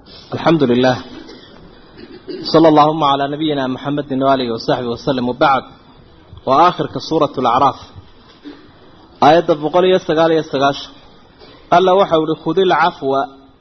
الحمد لله صلى اللهم على نبينا محمد وآله وصحبه وسلم وبعد وآخر كسورة الأعراف آيات بقول يستقال يستقاش قال له وحول خذ العفو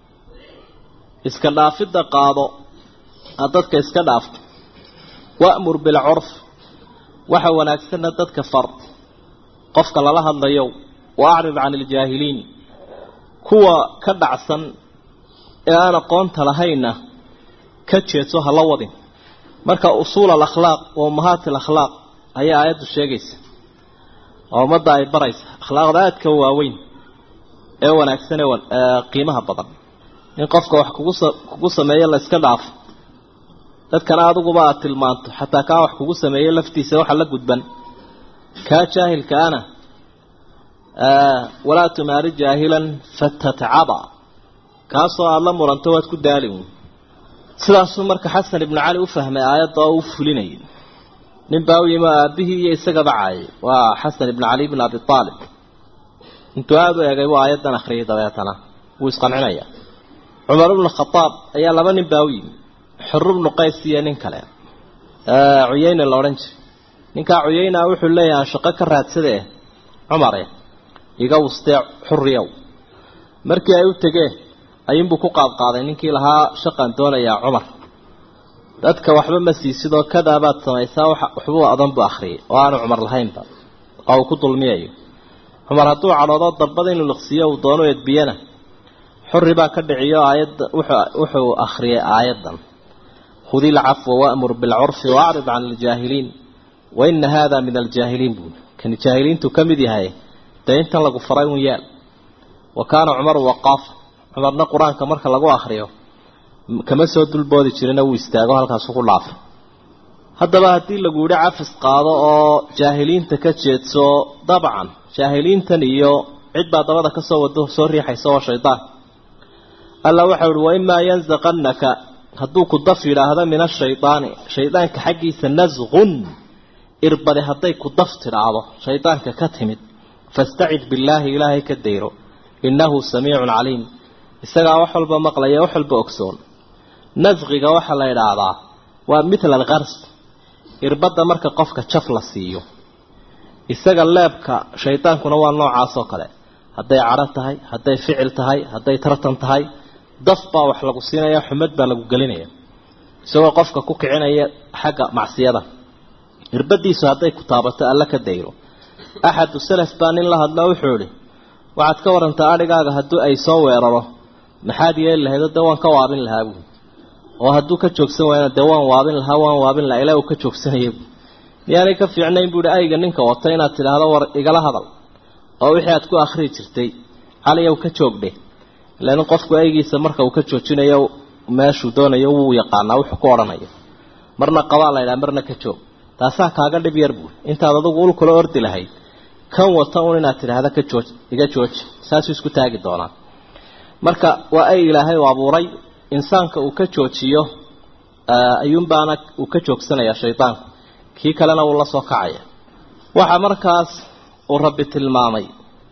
اسكداف الدقاض أدتك اسكداف وأمر بالعرف وحو ناكسن أدتك فرض قفك لله الضيو وأعرض عن الجاهلين كوا كدعسا ee aan aqoonta lahayna ka jeedso ha la wadin marka usuul alakhlaaq wa ummahaat alakhlaaq ayaa aayaddu sheegaysa oo ummadda ay baraysa akhlaaqda aadka waaweyn ee wanaagsan ee qiimaha badan in qofka wax kugu kugu sameeyo la iska dhaafo dadkana adiguba aad tilmaanto xataa kaa wax kugu sameeyo laftiisa waxa la gudban kaa jaahilka ana walaa tumaari jaahilan fatatacaba kaasoo aada la muranto waad ku daali uun sidaasuu marka xasan ibnu cali u fahmay aayadda oo u fulinayay nin baa u yimi oo aabbihii iyo isagaba caayay waa xasan ibnu cali ibn abi aalib intuu aada u egay buu aayaddan akhriyay dabeetana wuu isqancinaya cumar ibnu khadaab ayaa laba nin baa u yimi xuru bnu qays iyo nin kale cuyeyne la odhan jiray ninkaa cuyeyna wuxuu leeyahay aan shaqo ka raadsade cumare iga wustee xuriyow markii ay u tegeen ayuunbuu ku qaadqaaday ninkii lahaa shaqan doonayaa cumar dadka waxba ma siisidoo kadaabaad samaysaa waxbuu adan buu akhriyay oo aanu cumar lahaynba oo uu ku dulmiyayo cumar hadduu cadhoodo darbada inuu liqsiiyo uu doono edbiyana xuri baa ka dhiciyo aayadda wuxuu akhriyay aayaddan khudi ilcafwa waamur bilcurfi waacrid can aljaahiliin wa ina haada min aljaahiliin buuli kani jaahiliintu ka mid yahay dee intan lagu faray un yaal wa kaana cumaru waqaafa cumarna qur-aanka marka lagu akriyo kama soo dulboodi jirina wuu istaago halkaasu ku dhaafay haddaba haddii lagu yidhi cafis qaado oo jaahiliinta ka jeedso dabcan jaahiliintan iyo cid baa dabada kasoo wado soo riixaysa oo shaydaan alla waxau ihi waimaa yanzaqannaka hadduu ku daf yidhaahdo min ashaydaani shaydaanka xaggiisa nasqun irbadi hadday ku daf tidhaahdo shaydaanka ka timid fastacid billaahi ilaahay ka dayro innahu samiicun caliim isagaa wax walba maqlaya wax walba ogsoon nasqiga waxaa la idhaahdaa waa mithla alkars irbadda marka qofka jaf la siiyo isaga leebka shaydaankuna waa noocaas oo kale hadday cadho tahay hadday ficil tahay hadday tartan tahay daf baa wax lagu siinaya xumad baa lagu gelinaya isagoo qofka ku kicinaya xagga macsiyada irbadiisu hadday ku taabato alla ka dayro axadu salaf baa nin la hadla wuxuu idhi waxaad ka warantaa adhigaaga haddii ay soo weeraro maxaad yeeli lahayd dee waan ka waabin lahaa buui oo hadduu ka joogsan waayana dee waan waabin lahaa waan waabin lahaa ilaa uu ka joogsanaya buui miyaanay ka fiicnayn buuhi ayga ninka wata inaad tidhaahdo war igala hadal oo wixii aad ku akhrii jirtay caliyow ka joogdhe ilan qofku aygiisa marka uu ka joojinayo meeshuu doonayo wuu yaqaanaa wuxuu ku odhanayo marna qabaa laydhaha marna ka joog taasaa kaaga dhib yar buui intaad adugu ul kula ordi lahayd kan wata un inaad tidhaahda ka jooj iga jooji saasuu isku taagi doonaa marka waa ay ilaahay u abuuray insaanka uu ka joojiyo ayuunbaana uu ka joogsanayaa shaydaanku kii kalena wuu la soo kacaya waxaa markaas uu rabbi tilmaamay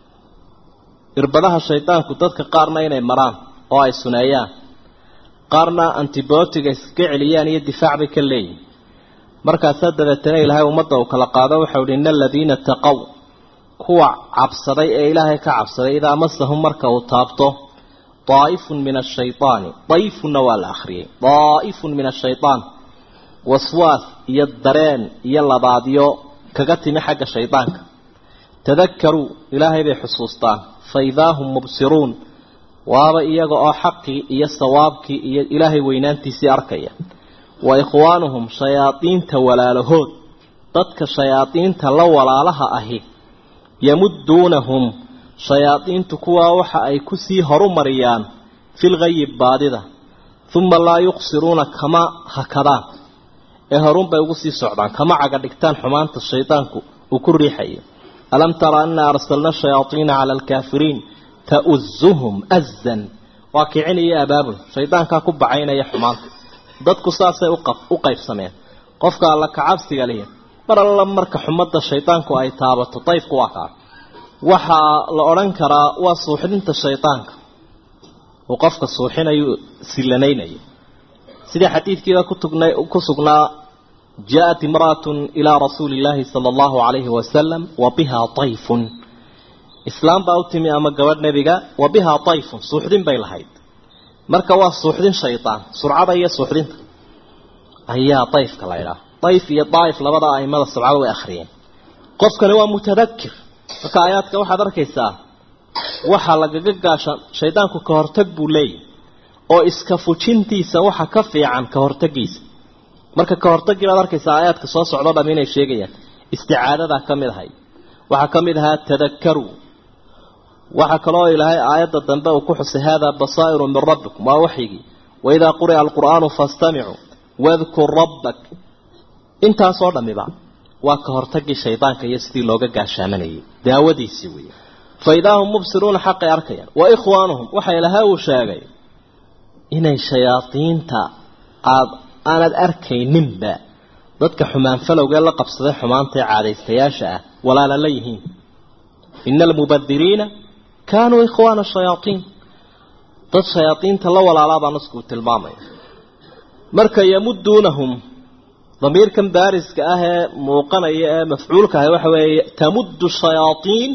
irbadaha shaydaanku dadka qaarna inay maraan oo ay suneeyaan qaarna antibootiga iskaga celiyaan iyo difaac bay ka leeyihin markaasaa dabeetana ilaahay ummadda uu kala qaado waxau hi ina aladiina taqow kuwa cabsaday ee ilaahay ka cabsaday idaa masahum marka uu taabto daa'ifun min ashaydaani dayfunna waa la akhriyey daa'ifun min ashayaan waswaas iyo dareen iyo labaadyo kaga timi xagga shaydaanka tadakaruu ilaahay bay xusuustaan fa idaa hum mubsiruun waaba iyaga oo xaqii iyo sawaabkii iyo ilaahay weynaantiisii arkaya wa ikhwaanuhum shayaadiinta walaalahood dadka shayaadiinta la walaalaha ahi yamudduunahum shayaadiintu kuwaa waxa ay kusii horumariyaan filgayi baadida uma laa yuqsiruuna kama hakadaan ee horunbay ugu sii socdaan kama caga dhigtaan xumaanta shaydaanku uu ku riixayo alam tara anna arsalna shayaaiina cala alkaafiriin ta'uzuhum azan waa kicinaya abaabul shaydaankaa ku bacaynaya xumaanta dadku saasay u qaybsameen qofka alla kacabsiga lihi mar alla marka xumadda shaydaanku ay taabato dayfku waa kaa waxaa la odhan karaa waa suuxdinta shaydaanka uu qofka suuxinayo sillanaynayo sidii xadiidkiiba kutugnay ku sugnaa jaa-at imra'atun ilaa rasuuli illaahi sala allahu calayhi wasalam wa bihaa tayfun islaam baa u timi ama gabadh nebiga wa bihaa tayfun suuxdin bay lahayd marka waa suuxdin shaydaan surcada iyo suuxdinta ayaa dayfka la ydhaha dayf iyo daaif labada aimada sabcada way akhriyeen qofkani waa mutadakir marka aayaadka waxaad arkaysaa waxaa lagaga gaasha shaydaanku ka hortag buu leeyahy oo iska fujintiisa waxa ka fiican ka hortagiisa marka ka hortagii baad arkaysaa aayaadka soo socdo dham inay sheegayaan isticaadadaa ka mid ahay waxaa ka mid ahaa tadakaru waxaa kaloo ilaahay aayadda dambe uu ku xusay haadaa basaa'iru min rabbikum waa waxyigii waidaa quri'a alqur'aanu fastamicuu wadkur rabbak intaasoo dhammiba waa ka hortagii shaydaanka iyo sidii looga gaashaamanayay daawadiisii weeye fa idaa hum mubsiruuna xaqay arkayaan wa ikhwaanuhum waxa ilaahay uu sheegay inay shayaadiinta aad aanad arkayninba dadka xumaan falowgee la qabsaday xumaantae caadaystayaasha ah walaala la yihiin ina almubadiriina kaanuu ikhwaana shayaaiin dad shayaadiinta la walaalaa baa naskuu tilmaamaya marka yamuduunahum damiirkan baariska ah ee muuqanaya ee mafcuulka ah waxa weeye tamuddu shayaaiin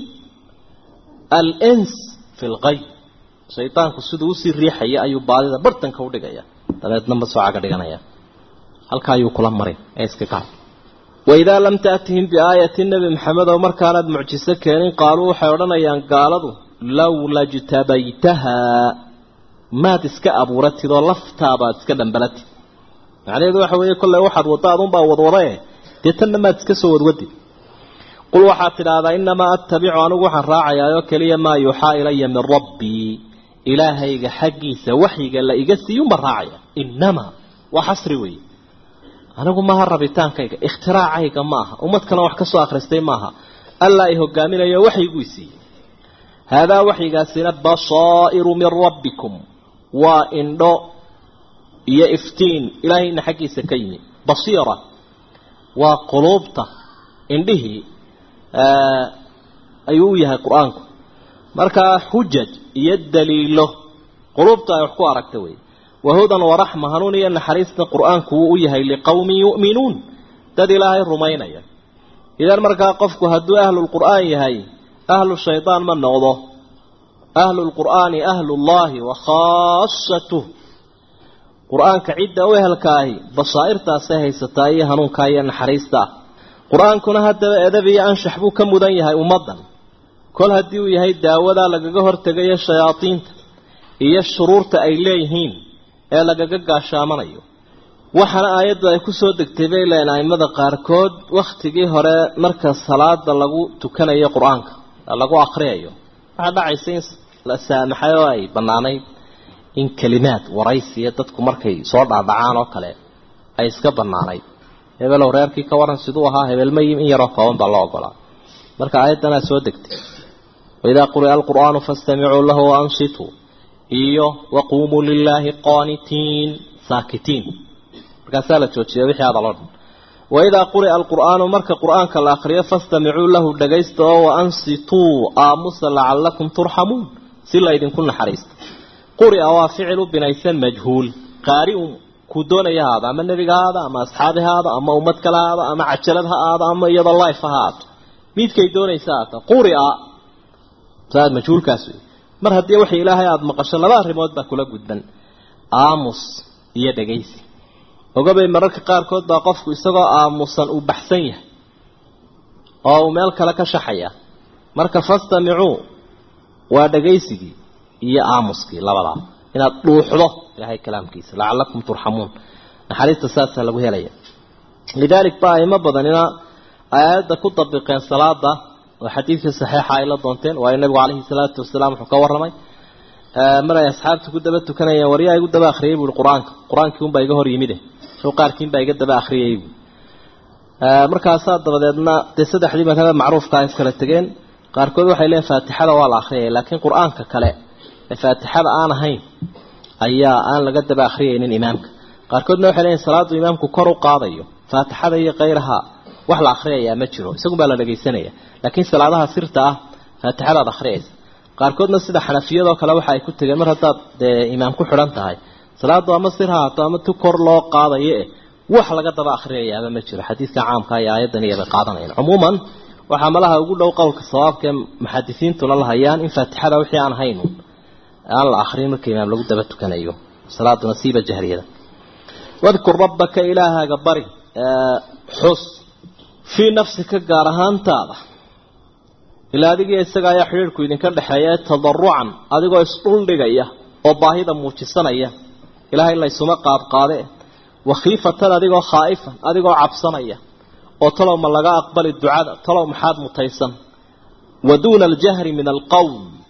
alns fi lgayb shaydaanku siduu usii riixaya ayuu baadida bartanka udhigaya dabeedna ma soo caga dhiganaya halka ayuu kula marin ee iska kac waidaa lam taatihim biaayati nebi maxamed oo markaanaad mucjiso keenin qaaluu waxay odhanayaan gaaladu lowla jtabaytahaa maad iska abuuratid oo laftaabaad iska dhambalatid macnaheedu waxa weeye kolley waxaad wadda adunbaa wadwadae dee tanna maad iska soo wadwadid qul waxaad tidhaahdaa inamaa attabicu anigu waxaan raacayaayoo keliya maa yuuxaa ilaya min rabbii ilaahayga xaggiisa waxyiga la iga siiyunbaan raacaya inamaa waa xasri weeye anigu maaha rabitaankayga ikhtiraacayga ma aha ummad kale wax ka soo akhristay maaha allaa i hogaaminayo waxyiguu siiyey haadaa waxyigaasina basaa'iru min rabbikum waa indho iyo iftiin ilaahayna xaggiisa ka yimi basiira waa quluubta indhihii ayuu u yahay qur-aanku markaa xujaj iyo daliilo quluubta ay wax ku aragta wey wahudan waraxma hanuun iyo naxariista qur-aanku wuu u yahay liqowmin yu'minuun dad ilaahay rumaynaya idan markaa qofku hadduu ahlulqur'aan yahay ahlu shaydaan ma noqdo ahlulqur'aani ahlullaahi wa khaasatuh qur-aanka cidda u ehelka ahi basaa'irtaasay haysataa iyo hanuunkaa iyo naxariista ah qur-aankuna haddaba edab iyo anshax buu ka mudan yahay ummaddan kol haddii uu yahay daawadaa lagaga hortegayo shayaadiinta iyo shuruurta ay leeyihiin ee lagaga gaashaamanayo waxaana aayaddu ay kusoo degtay bay leen aimada qaarkood wakhtigii hore marka salaada lagu tukanayo qur-aanka lagu akriyayo waxaa dhacaysa in la saamaxay oo ay bannaanayd in kelimaad waraysiya dadku markay soo dhaadhacaan oo kale ay iska bannaanayd hebelow reerkii ka waran siduu ahaa hebelmayim in yaroo kooban baa loo ogolaa marka aayaddanaa soo degtay waidaa quri'a alqur'aanu fastamicuu lahu waansituu iyo waquumuu lilaahi qaanitiin saakitiin markaasaa la joojiya wixii hadaloo dhan waidaa quri'a alqur'aanu marka qur'aanka la akriyo fastamicuu lahu dhagaysta oo waansituu aamusa lacallakum turxamuun si laydinku naxariista quri'a waa ficil u binaysan majhuul qaariun kuu doonaya haada ama nebiga haada ama asxaabi haada ama ummad kale haada ama cajalad ha aada ama iyadoo life ha haato midkay doonaysa haata quri'a saad majhuulkaas wey mar haddii waxa ilaahay aada maqasho laba arrimood baa kula gudban aamus iyo dhagaysi ogabay mararka qaarkood baa qofku isagoo aamusan uu baxsan yahay oo uu meel kale ka shaxaya marka fastamicuu waa dhagaysigii iyo aamuskii labadaa inaad dhuuxdo ilaahay kalaamkiisa lacallakum turxamuun naxariista saasaa lagu helaya lidaalik ba aimo badanina aayadda ku dabiqeen salaada oo xadiidkii saxiixa ay la doonteen waayo nabigu calayhi salaatu wasalaam wuxuu ka warramay mar ay asxaabta ku daba tukanayeen waryaa igu daba akhriyay buui qur-aanka qur-aankii unbaa iga hor yimide soo qaarkiinbaa iga daba akhriyay buui markaasaa dabadeedna dee saddexdii madhaba macruufka ay kala tegeen qaarkood waxay leeyiin faatixada waa la akhriyaya laakiin qur-aanka kale ee faatixada aan ahayn ayaa aan laga daba akhriyaynin imaamka qaarkoodna waxay leeyiin salaadu imaamku kor u qaadayo faatixada iyo kayraha wax la akhriyayaa ma jiro isagun baa la dhagaysanaya laakiin salaadaha sirta ah faatixadaad akhriyaysa qaarkoodna sida xanafiyadoo kale waxa ay ku tegeen mar haddaad dee imaam ku xidhan tahay salaadu ama sir ha haato ama tu kor loo qaadayo eh wax laga daba akhriyayaaba ma jiro xadiidka caamka iyo aayaddan iyobay qaadanayaan cumuuman waxaa malaha ugu dhow qowlka sawaabka ee muxadisiintuna la hayaan in faatixada wixii aan haynu aan la akhrin marka imaam lagu daba tukanayo salaaduna siiba jahriyada wadkur rabbaka ilaahaaga bari xus fii nafsika gaar ahaantaada ilaa adigiyo isaga ayaa xidhiirhku idinka dhexeeya tadarucan adigoo isdhuldhigaya oo baahida muujisanaya ilaahay laysuma qaadqaade wakhiifatan adigoo khaa'ifan adigoo cabsanaya oo talow ma laga aqbali ducada talow maxaad mutaysan wa duuna aljahri min alqowl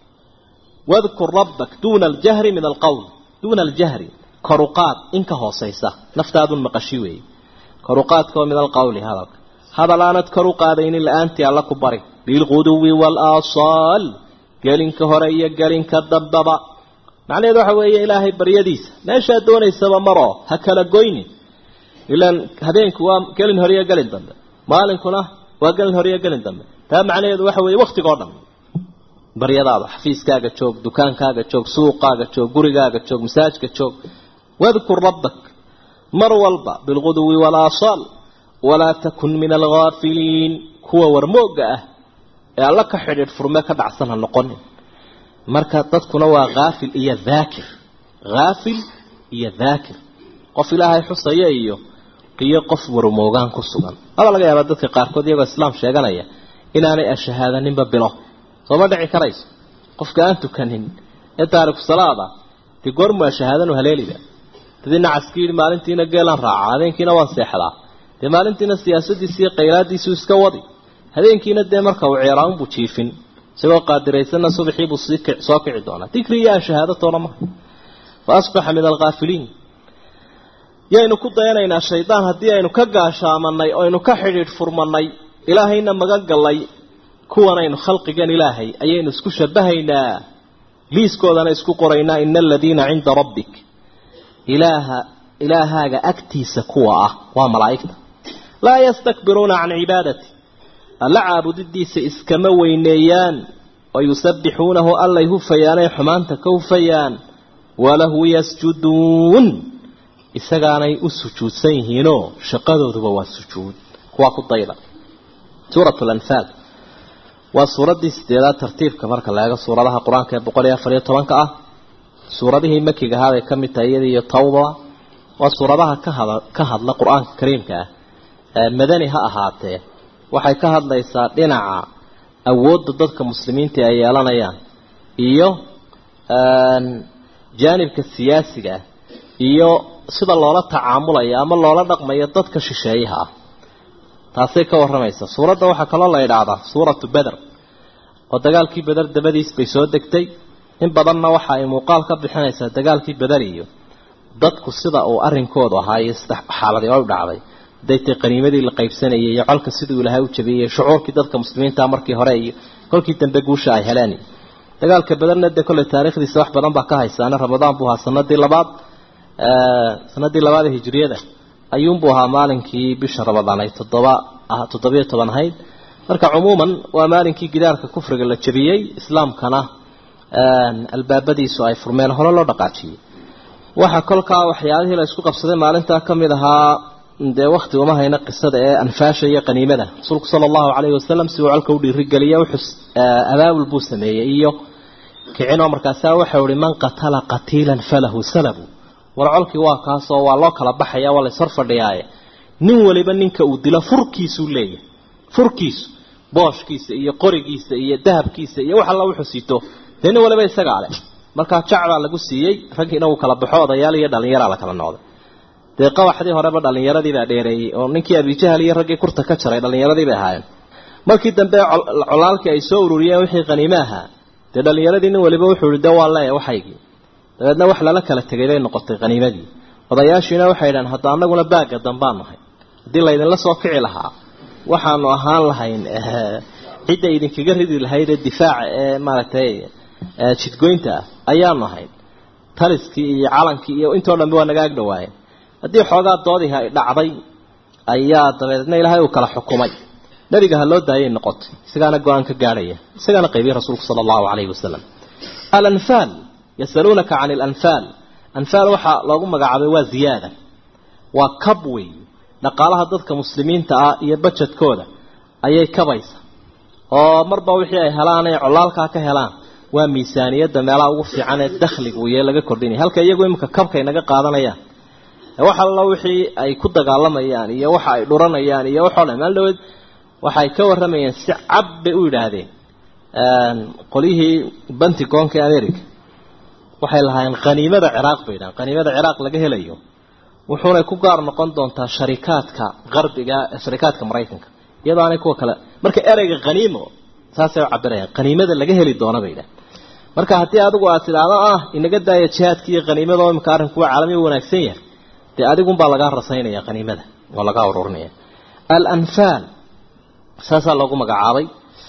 wadkur rabbak duuna aljahri min alqowl duuna aljahri koruqaad in ka hoosaysa naftaadun maqashi weeye koruqaadka oo min alqowli hadalka hadal aanad kor u qaadaynin la-aantii alla ku bari bilquduwi waalaasaal gelinka hore iyo gelinka dambaba macnaheedu waxa weeye ilaahay baryadiisa meeshaad doonaysaba maroo ha kala goynin ilaan habeenku waa gelin hore iyo gelin dambe maalinkuna waa gelin hore iyo gelin dambe taa macnaheedu waxa weeye waktigoo dhan baryadaada xafiiskaaga joog dukaankaaga joog suuqaaga joog gurigaaga joog masaajka joog wadkur rabbak mar walba bilquduwi walaasaal walaa takun min alghaafiliin kuwa warmoogga ah ee alla ka xidhiidh furme ka dhacsan ha noqonin marka dadkuna waa haafil iyo daakir haafil iyo daakir qof ilaahay xusaya iyo iyo qof warmoogaan ku sugan aba laga yaabaa dadka qaarkood iyagoo islaam sheeganaya inaanay ashahaadaninba bilo sooma dhici karayso qofka aan tukanin ee taariku salaada dee goormu ashahaadanu haleeliba dadii nacaskii yidhi maalintiina geelaan raaca habeenkiina waan seexdaa dee maalintiina siyaasadiisi iyo khayraadiisu iska wadi habeenkiina dee marka uu ceeraanbuu jiifin isagoo qaadiraysanna subaxiibuu soo kici doonaa dikri iyo ashahaadatoona maha fa asbaxa min alghaafiliin yaynu ku dayanaynaa shaydaan haddii aynu ka gaashaamanay oynu ka xidhiidh furmanay ilaahayna magan gallay kuwanaynu khalqigan ilaahay ayaynu isku shabahaynaa liiskoodana isku qoraynaa ina aladiina cinda rabbik ilaaha ilaahaaga agtiisa kuwa ah waa malaa'igta laa yastakbiruuna can cibaadati alla caabudidiisa iskama weyneeyaan wa yusabbixuunahu allay hufayaanay xumaanta ka hufayaan walahu yasjuduun isagaanay u sujuudsan yihiinoo shaqadooduba waa sujuud kuwaa ku dayda suurat lanfaal waa suuraddii sideedaad tartiibka marka la eego suuradaha qur-aanka ee boqol iyo afar iyo tobanka ah suuradihii makiga ahaabay ka mid tahay iyada iyo tawba waa suuradaha ka hada ka hadla qur-aanka kariimka ah madani ha ahaatee waxay ka hadlaysaa dhinaca awoodda dadka muslimiinta ay yeelanayaan iyo jaanibka siyaasiga ah iyo sida loola tacaamulayo ama loola dhaqmayo dadka shisheeyaha ah taasay ka warramaysaa suuradda waxaa kaloo la idhaahdaa suuratu beder oo dagaalkii beder dabadiis bay soo degtay in badanna waxa ay muuqaal ka bixinaysaa dagaalkii beder iyo dadku sida uu arrinkoodu ahaa iyo sida xaaladii u dhacday haday tay qaniimadii la qaybsanayay iyo colka siduu ilaahay u jabiyey shucuurkii dadka muslimiinta markii hore iyo kolkii dambe guusha ay heleen dagaalka bederna dee kolley taariikhdiisa wax badan baa ka haysaana ramadaan buu ahaa sanadii labaad sanadii labaad ee hijriyada ayuunbuu ahaa maalinkii bisha ramadaan ay toddoba toddobiyo toban ahayd marka cumuuman waa maalinkii gidaarka kufriga la jabiyey islaamkana albaabadiisu ay furmeen hore loo dhaqaajiyey waxaa kolkaa waxyaalihii la isku qabsaday maalintaa ka mid ahaa dee wakti uma hayna qisada ee anfaasha iyo qaniimada rasuulku sala allahu calayhi wasalam si uu colka u dhiirigeliya wuxuu abaabul buu sameeyey iyo kicinoo markaasaa waxau ihi man qatala qatiilan falahu salabu war colkii waa kaasoo waa loo kala baxaya waa lays hor fadhiyaaye nin waliba ninka uu dilo furkiisuu leeyahay furkiisu booshkiisa iyo qorigiisa iyo dahabkiisa iyo wax alla wuxuu sito dee nin waliba isagaa leh markaa jacbaa lagu siiyey raggiina uu kala baxo odayaal iyo dhallinyaraa la kala noqday dee qabaxdii horeba dhallinyaradiibaa dheereeyey oo ninkii abijahal iyo raggii kurta ka jaray dhallinyaradii bay ahaayeen markii dambe colaalkii ay soo ururiyeen wixii qaniime ahaa dee dhallinyaradii nin waliba wuxuu ihi de waa leeya waxaygii dabeedna wax lala kala tegay bay noqotay qaniimadii odayaashiina waxay idhahan hadda annaguna baagga dambaan nahay haddii laydinla soo kici lahaa waxaanu ahaan lahayn cidda idinkaga ridi lahayd ee difaaca ee maaragtay jidgoynta ah ayaanu ahayn taliskii iyo calankii iyo intoo dhanbe waa naga ag dhawaayeen haddii xoogaa doodihi ay dhacday ayaa dabeedna ilaahay uu kala xukumay nebiga ha loo daayay noqotay isagaana go-aan ka gaadhaya isagaana qaybiyey rasuulku sala allahu calayhi wasalam alanfaal yasaluunaka can alanfaal anfaal waxaa loogu magacaabay waa ziyaada waa kab wey dhaqaalaha dadka muslimiinta ah iyo bajedkooda ayay kabaysa oo marba wixii ay helaan ay colaalkaa ka helaan waa miisaaniyadda meelaha ugu fiican ee dakhliga uye laga kordhinaya halka iyagu iminka kabkay naga qaadanayaan wax alla wixii ay ku dagaalamayaan iyo waxa ay dhuranayaan iyo waxoo dhan maal dhaweed waxay ka warramayeen si cab bay u yidhaahdeen qolyihii bantigoonka america waxay lahaayeen khaniimada ciraaq bay yidhahan khaniimada ciraaq laga helayo wuxuunay ku gaar noqon doontaa sharikaadka qarbiga sharikaadka maraykanka iyadoo aanay kuwa kale marka ereyga khaniimo saasay u cabirayaan khaniimada laga heli doono bay yidhahan marka haddii adigu aad tidhaahdo ah inaga daaya jihaadka iyo khaniimada oo imika arrinkuwa caalami wanaagsan yahay dee adigunbaa lagaa rasaynaya khaniimada oo lagaa ururinaya alanfaal saasaa loogu magacaabay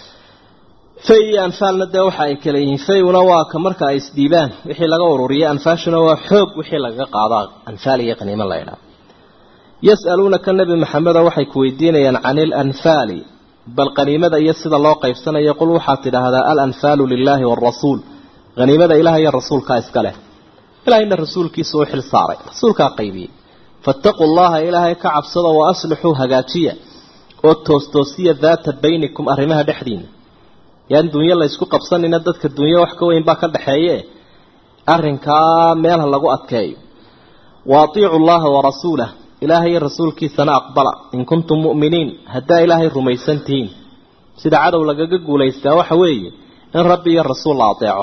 fay iyo anfaalna dee waxa ay kala yihiin fayguna waa ka marka ay isdhiibaan wixii laga ururiyay anfaashuna waa xoog wixii lagaga qaado anfaal iyo qaniimo la ydhaha yas'aluunaka nebi maxamedo waxay ku weydiinayaan can ilanfaali bal qaniimada iyo sida loo qaybsanayo qul waxaad tidhaahdaa alanfaalu lilaahi waalrasuul haniimada ilaah iyo rasuulkaa iska leh ilahayna rasuulkiisa u xil saaray rasuulkaa qaybiyey faataquu llaha ilaahay ka cabsada wa aslixuu hagaajiya oo toostoosiya daata baynikum arrimaha dhexdiina yaan dunyo laysku qabsanina dadka dunyo wax ka weyn baa ka dhaxeeye arrinkaa meelha lagu adkeeyo wa atiicu llaha warasuulah ilaahay iyo rasuulkiisana aqbala in kuntum mu'miniin haddaa ilaahay rumaysan tihiin sida cadow lagaga guulaystaa waxa weeye in rabbi iyo rasuul la adeeco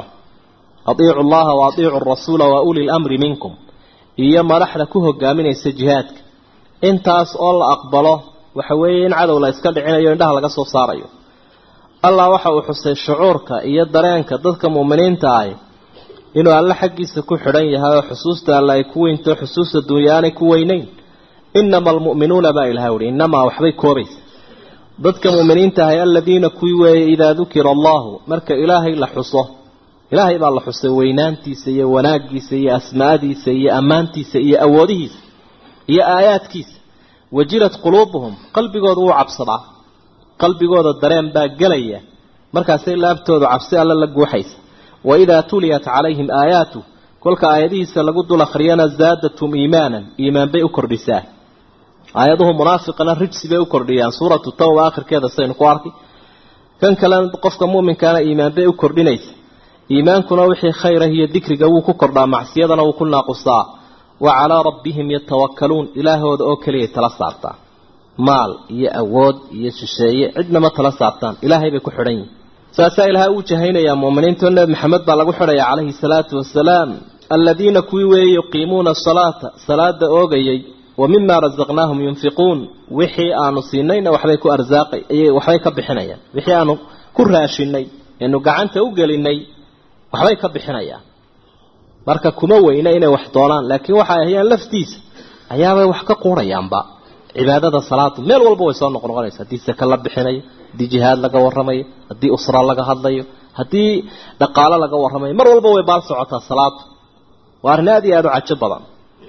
atiicu llaha wa atiicu rasuula wa uli lamri minkum iyo madaxda ku hogaaminaysa jihaadka intaas oo la aqbalo waxa weeye in cadow la iska dhicinayo indhaha laga soo saarayo allah waxa uu xusay shucuurka iyo dareenka dadka mu'miniinta ahi inuu alle xaggiisa ku xidhan yahay oo xusuusta alle ay ku weynto xusuusta dunya aanay ku weynayn inama almu'minuuna baa ilahay uhi inamaa waxbay koobaysa dadka mu'miniinta ahay aladiina kuwii weeye idaa dukira allahu marka ilaahay la xuso ilaahay baa la xusay weynaantiisa iyo wanaaggiisa iyo asmaadiisa iyo ammaantiisa iyo awoodihiisa iyo aayaadkiisa wajilat quluubuhum qalbigooda wuu cabsadaa qalbigooda dareen baa gelaya markaasay laabtoodu cabsi alle la guuxaysa wa idaa tuliyat calayhim aayaatu kolka aayadihiisa lagu dul akhriyana zaadathum iimaanan iimaan bay u kordhisaa aayaduhu munaafiqana rijsi bay u kordhiyaan suuratu tawba akhirkeeda saynu ku arkay kan kalena qofka mu'minkaana iimaan bay u kordhinaysa iimaankuna wixii khayrah iyo dikriga wuu ku kordhaa macsiyadana wuu ku naaqusaa wa calaa rabbihim yatawakkaluun ilaahooda oo keliyay tala saartaa maal iyo awood iyo shisheeye cidnama tala saartaan ilaahay bay ku xidhan yihin saasaa ilaahay uu jahaynayaa mu'miniinto nebi maxamed baa lagu xidhaya calayhi salaatu wasalaam aladiina kuwii weeye yuqiimuuna asalaata salaada oogayay wa mima rasaqnaahum yunfiquun wixii aanu siinayna waxbay ku arsaaqay waxbay ka bixinayaan wixii aanu ku raashinay eenu gacanta u gelinay waxbay ka bixinayaan marka kuma weyna inay wax doonaan laakiin waxay ahayaan laftiisa ayaabay wax ka quurayaanba cibaadada salaadu meel walba way soo noqnoqonaysa haddii saka la bixinayo haddii jihaad laga warramayo haddii usra laga hadlayo haddii dhaqaalo laga warramayo mar walba way baal socotaa salaadu waa arrin aad iyo aada u cajo badan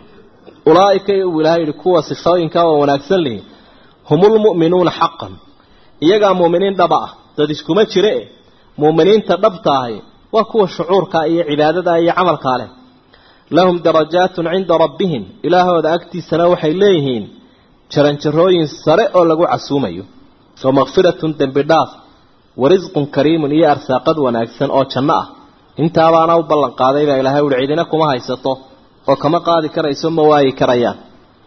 ulaaika uu ilahay yihi kuwa sifooyinkaa oo wanaagsan lihi humulmu'minuuna xaqan iyagaa mu'miniin dhaba ah dad iskuma jire e mu'miniinta dhabta ahi waa kuwa shucuurka iyo cibaadada iyo camalkaa leh lahum darajaatun cinda rabbihim ilaahooda agtiisana waxay leeyihiin jaranjarooyin sare oo lagu casuumayo wa makfiratun dembi dhaaf wa risqun kariimun iyo arsaaqad wanaagsan oo janno ah intaabaana u ballan qaaday baa ilaahay uhi cidina kuma haysato oo kama qaadi karayso ma waayi karayaan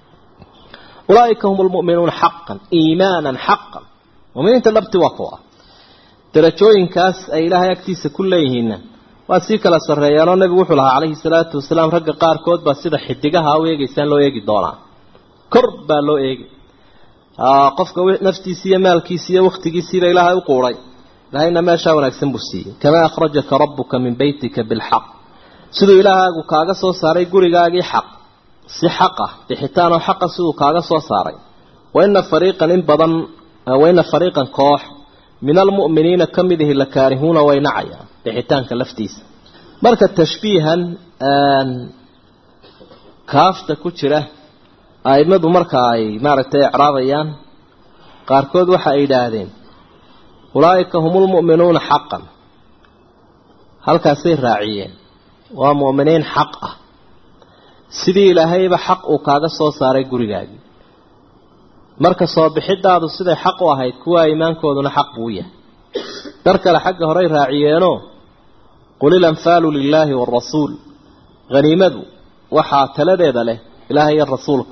ulaaika hum lmu'minuuna xaqan iimaanan xaqan muminiinta dhabti waa kuwa darajooyinkaas ay ilaahay agtiisa ku leeyihiinna waa sii kala sarreeyaanoo nebigu wuxuu lahaa calayhi salaatu wasalaam ragga qaarkood baa sida xidigaha u eegaysaan loo eegi doonaa kor baa loo eegi qofka naftiisi iyo maalkiisi iyo waktigiisiiba ilaahay u quuray ilaahayna meeshaa wanaagsan buu siiyey kamaa akhrajaka rabbuka min beytika bilxaq siduu ilaahaagu kaaga soo saaray gurigaagii xaq si xaq ah bixitaanoo xaqa siduu kaaga soo saaray waina fariiqan in badan waina fariiqan koox min almu'miniina ka mid ihi la kaarihuuna way nacayaan bixitaanka laftiisa marka tashbiihan kaafta ku jira aimadu marka ay maaragtay icraabayaan qaarkood waxa ay yidhaahdeen ulaa'ika hum lmu'minuuna xaqan halkaasay raaciyeen waa mu'miniin xaq ah sidii ilaahayba xaq uu kaaga soo saaray gurigaagii marka soo bixidaadu siday xaq u ahayd kuwa iimaankooduna xaq buu yahay dar kale xagga horey raaciyeenoo qul ilanfaalu lilaahi waalrasuul haniimadu waxaa taladeeda leh ilaahay iyo rasuulka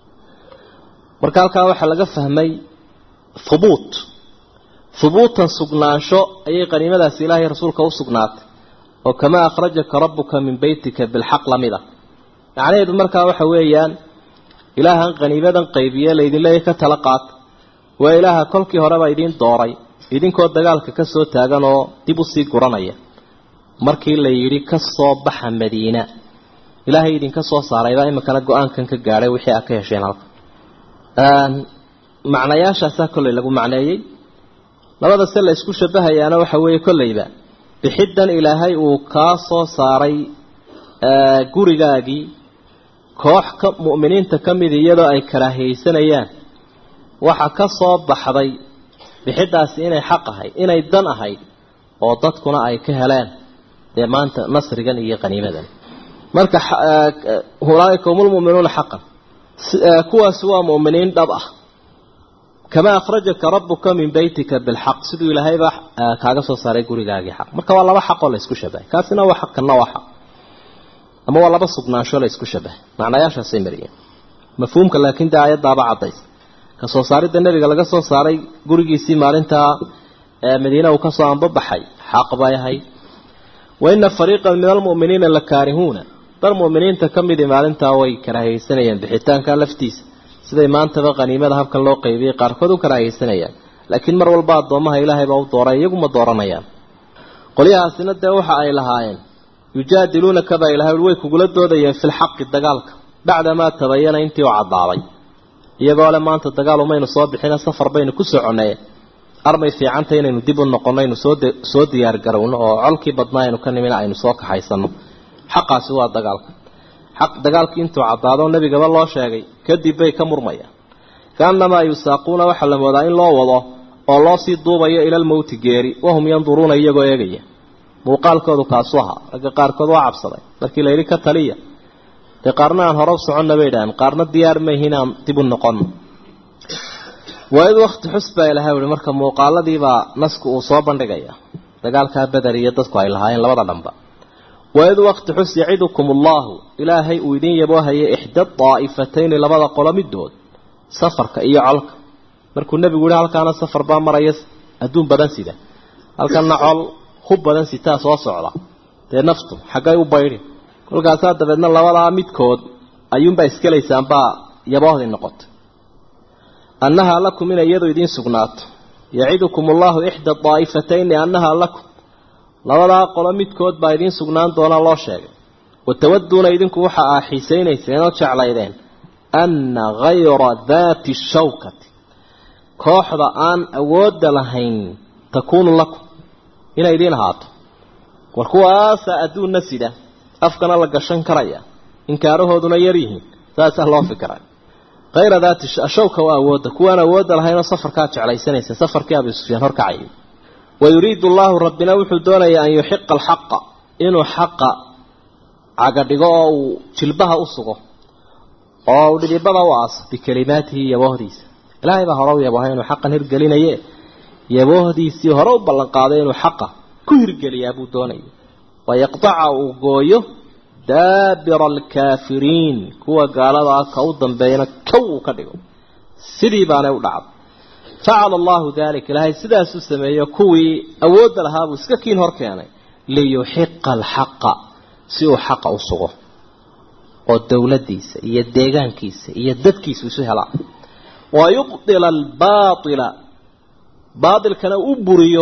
marka halkaa waxaa laga fahmay hubuut hubuutan sugnaansho ayay qaniimadaasi ilaahay rasuulka u sugnaatay oo kamaa akhrajaka rabbuka min beytika bilxaq lamid a macnaheedu markaa waxa weeyaan ilaahan qaniimadan qaybiye laydin leeyahy ka tala qaata waa ilaaha kolkii horeba idiin dooray idinkoo dagaalka ka soo taagan oo dib usii guranaya markii la yidhi ka soo baxa madiina ilaahay idinka soo saaraybaa iminkana go-aankan ka gaadhay wixii aad ka hesheen halka macnayaashaasaa kolley lagu macneeyey labada se la isku shabahayaana waxa weeye kolleyba bixiddan ilaahay uu kaa soo saaray gurigaagii koox ka mu'miniinta ka mid iyadoo ay karaahiyeysanayaan waxa ka soo baxday bixiddaasi inay xaq ahayd inay dan ahayd oo dadkuna ay ka heleen dee maanta nasrigan iyo qaniimadan marka ulaaika hum lmu'minuuna xaqan kuwaasi waa mu'miniin dhab ah kamaa akhrajaka rabbuka min beytika bilxaq siduu ilaahayba kaaga soo saaray gurigaagii xaq marka waa laba xaqoo la isku shabahay kaasina waa xaq kanna waa xaq ama waa laba sugnaansho la isku shabahay macnayaashaasay mariyeen mafhuumka laakiin dee aayaddaaba caddays ka soo saaridda nebiga laga soo saaray gurigiisii maalintaa madiina uu kasoo anbabaxay xaq bay ahayd wa ina fariiqan min almu'miniina la kaarihuuna dar mu'miniinta ka midii maalintaa way karaahiyeysanayeen bixitaanka laftiisa siday maantaba qaniimada habkan loo qaybiyey qaarkood u karaahiyeysanayaan laakiin mar walba addoomaha ilaahay baa u dooray iyaguma dooranayaan qolyahaasina dee waxa ay lahaayeen yujaadiluunaka baa ilahay way kugula doodayeen filxaqi dagaalka bacdamaa tabayana intii u caddaaday iyagoo le maanta dagaal umaynu soo bixina safar baynu ku soconay armay fiicanta inaynu dib u noqono aynu soo soo diyaar garowno oo colkii badnaa aynu ka nimina aynu soo kaxaysano xaqaasi waa dagaalka xaq dagaalkii intuu caddaado nebigaba loo sheegay kadib bay ka murmayaan kaannamaa yusaaquuna waxaa la moodaa in loo wado oo loo sii duubayo ilalmowti geeri wahum yanduruuna iyagoo eegaya muuqaalkoodu kaasu ahaa ragga qaarkood waa cabsaday markii la yidhi ka taliya dee qaarna aan hore u soconna bay idhaaheen qaarna diyaar mayhin aan dib u noqono waa-id wakti xus baa ilahay uhi marka muuqaaladiibaa nasku uu soo bandhigaya dagaalkaa beder iyo dadku ay lahaayeen labada dhanba waa-id wakti xus yacidukum allahu ilaahay uu idin yaboohaya ixda daa'ifatayni labada qolo midood safarka iyo colka markuu nebigu yihi halkaana safar baa maraya adduun badan sida halkanna col hub badan sitaa soo socda dee naftu xaggay u baydhin kolkaasaa dabeedna labadaa midkood ayuunbaa iskelaysaanbaa yaboohdii noqotay annahaa lakum inay iyadu idiin sugnaato yacidukum allahu ixda daa'ifatayni annahaa lakum labadaa qolo midkood baa idiin sugnaan doona loo sheegay watawaduuna idinku waxa aa xiisaynayseen oo jeclaydeen anna hayra daati shawkati kooxda aan awoodda lahayn takuunu lakum inay idiin ahaato war kuwaasaa adduunna sida afkana la gashan karaya inkaarahooduna yar yihiin saasaa loo fikiray hayra daati shawka waa awoodda kuwaan awoodda lahaynoo safarkaa jeclaysanaysa safarkii abi sufyaan horkacayay wayuriidu allahu rabbina wuxuu doonayaa an yuxiqa alxaqa inuu xaqa cagadhigo oo uu jilbaha u sugo oo uu dhidibada u aaso bikelimaatihi yaboohdiisa ilaahay baa hore u yaboohay inuu xaqan hirgelinaye yaboohdiisii hore u ballanqaaday inuu xaqa ku hirgeliyaa buu doonaya wayaqtaca uu gooyo daabira alkaafiriin kuwa gaaladaa ka u dambeeyana kow uu ka dhigo sidii baanay u dhacday facala allahu dalik ilaahay sidaasuu sameeyo kuwii awoodda lahaa buu iska kiin hor keenay liyuxiqa alxaqa si uu xaqa u sugo oo dowladdiisa iyo deegaankiisa iyo dadkiisu isu helaa wa yubdila albaaila baatilkana u buriyo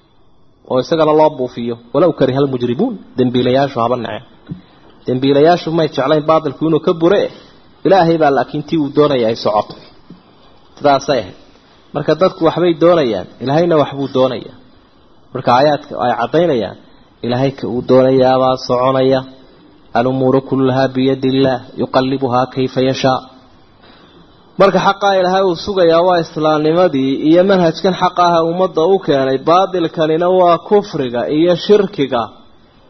oo isagana loo buufiyo walow kariha almujrimuun dembiilayaashu haba naceen dembiilayaashu may jeclayn baatilku inuu ka bure ilaahay baa laakiin tii uu doonaya ay socoto sidaasay ahayd marka dadku waxbay doonayaan ilaahayna waxbuu doonayaa marka aayaadka ay caddaynayaan ilaahay ka uu doonayaabaa soconaya alumuuru kullahaa biyadi illaah yuqallibuhaa kayfa yashaa marka xaqaa ilaahay uu sugayaa waa islaamnimadii iyo manhajkan xaq aha ummadda u keenay baatilkanina waa kufriga iyo shirkiga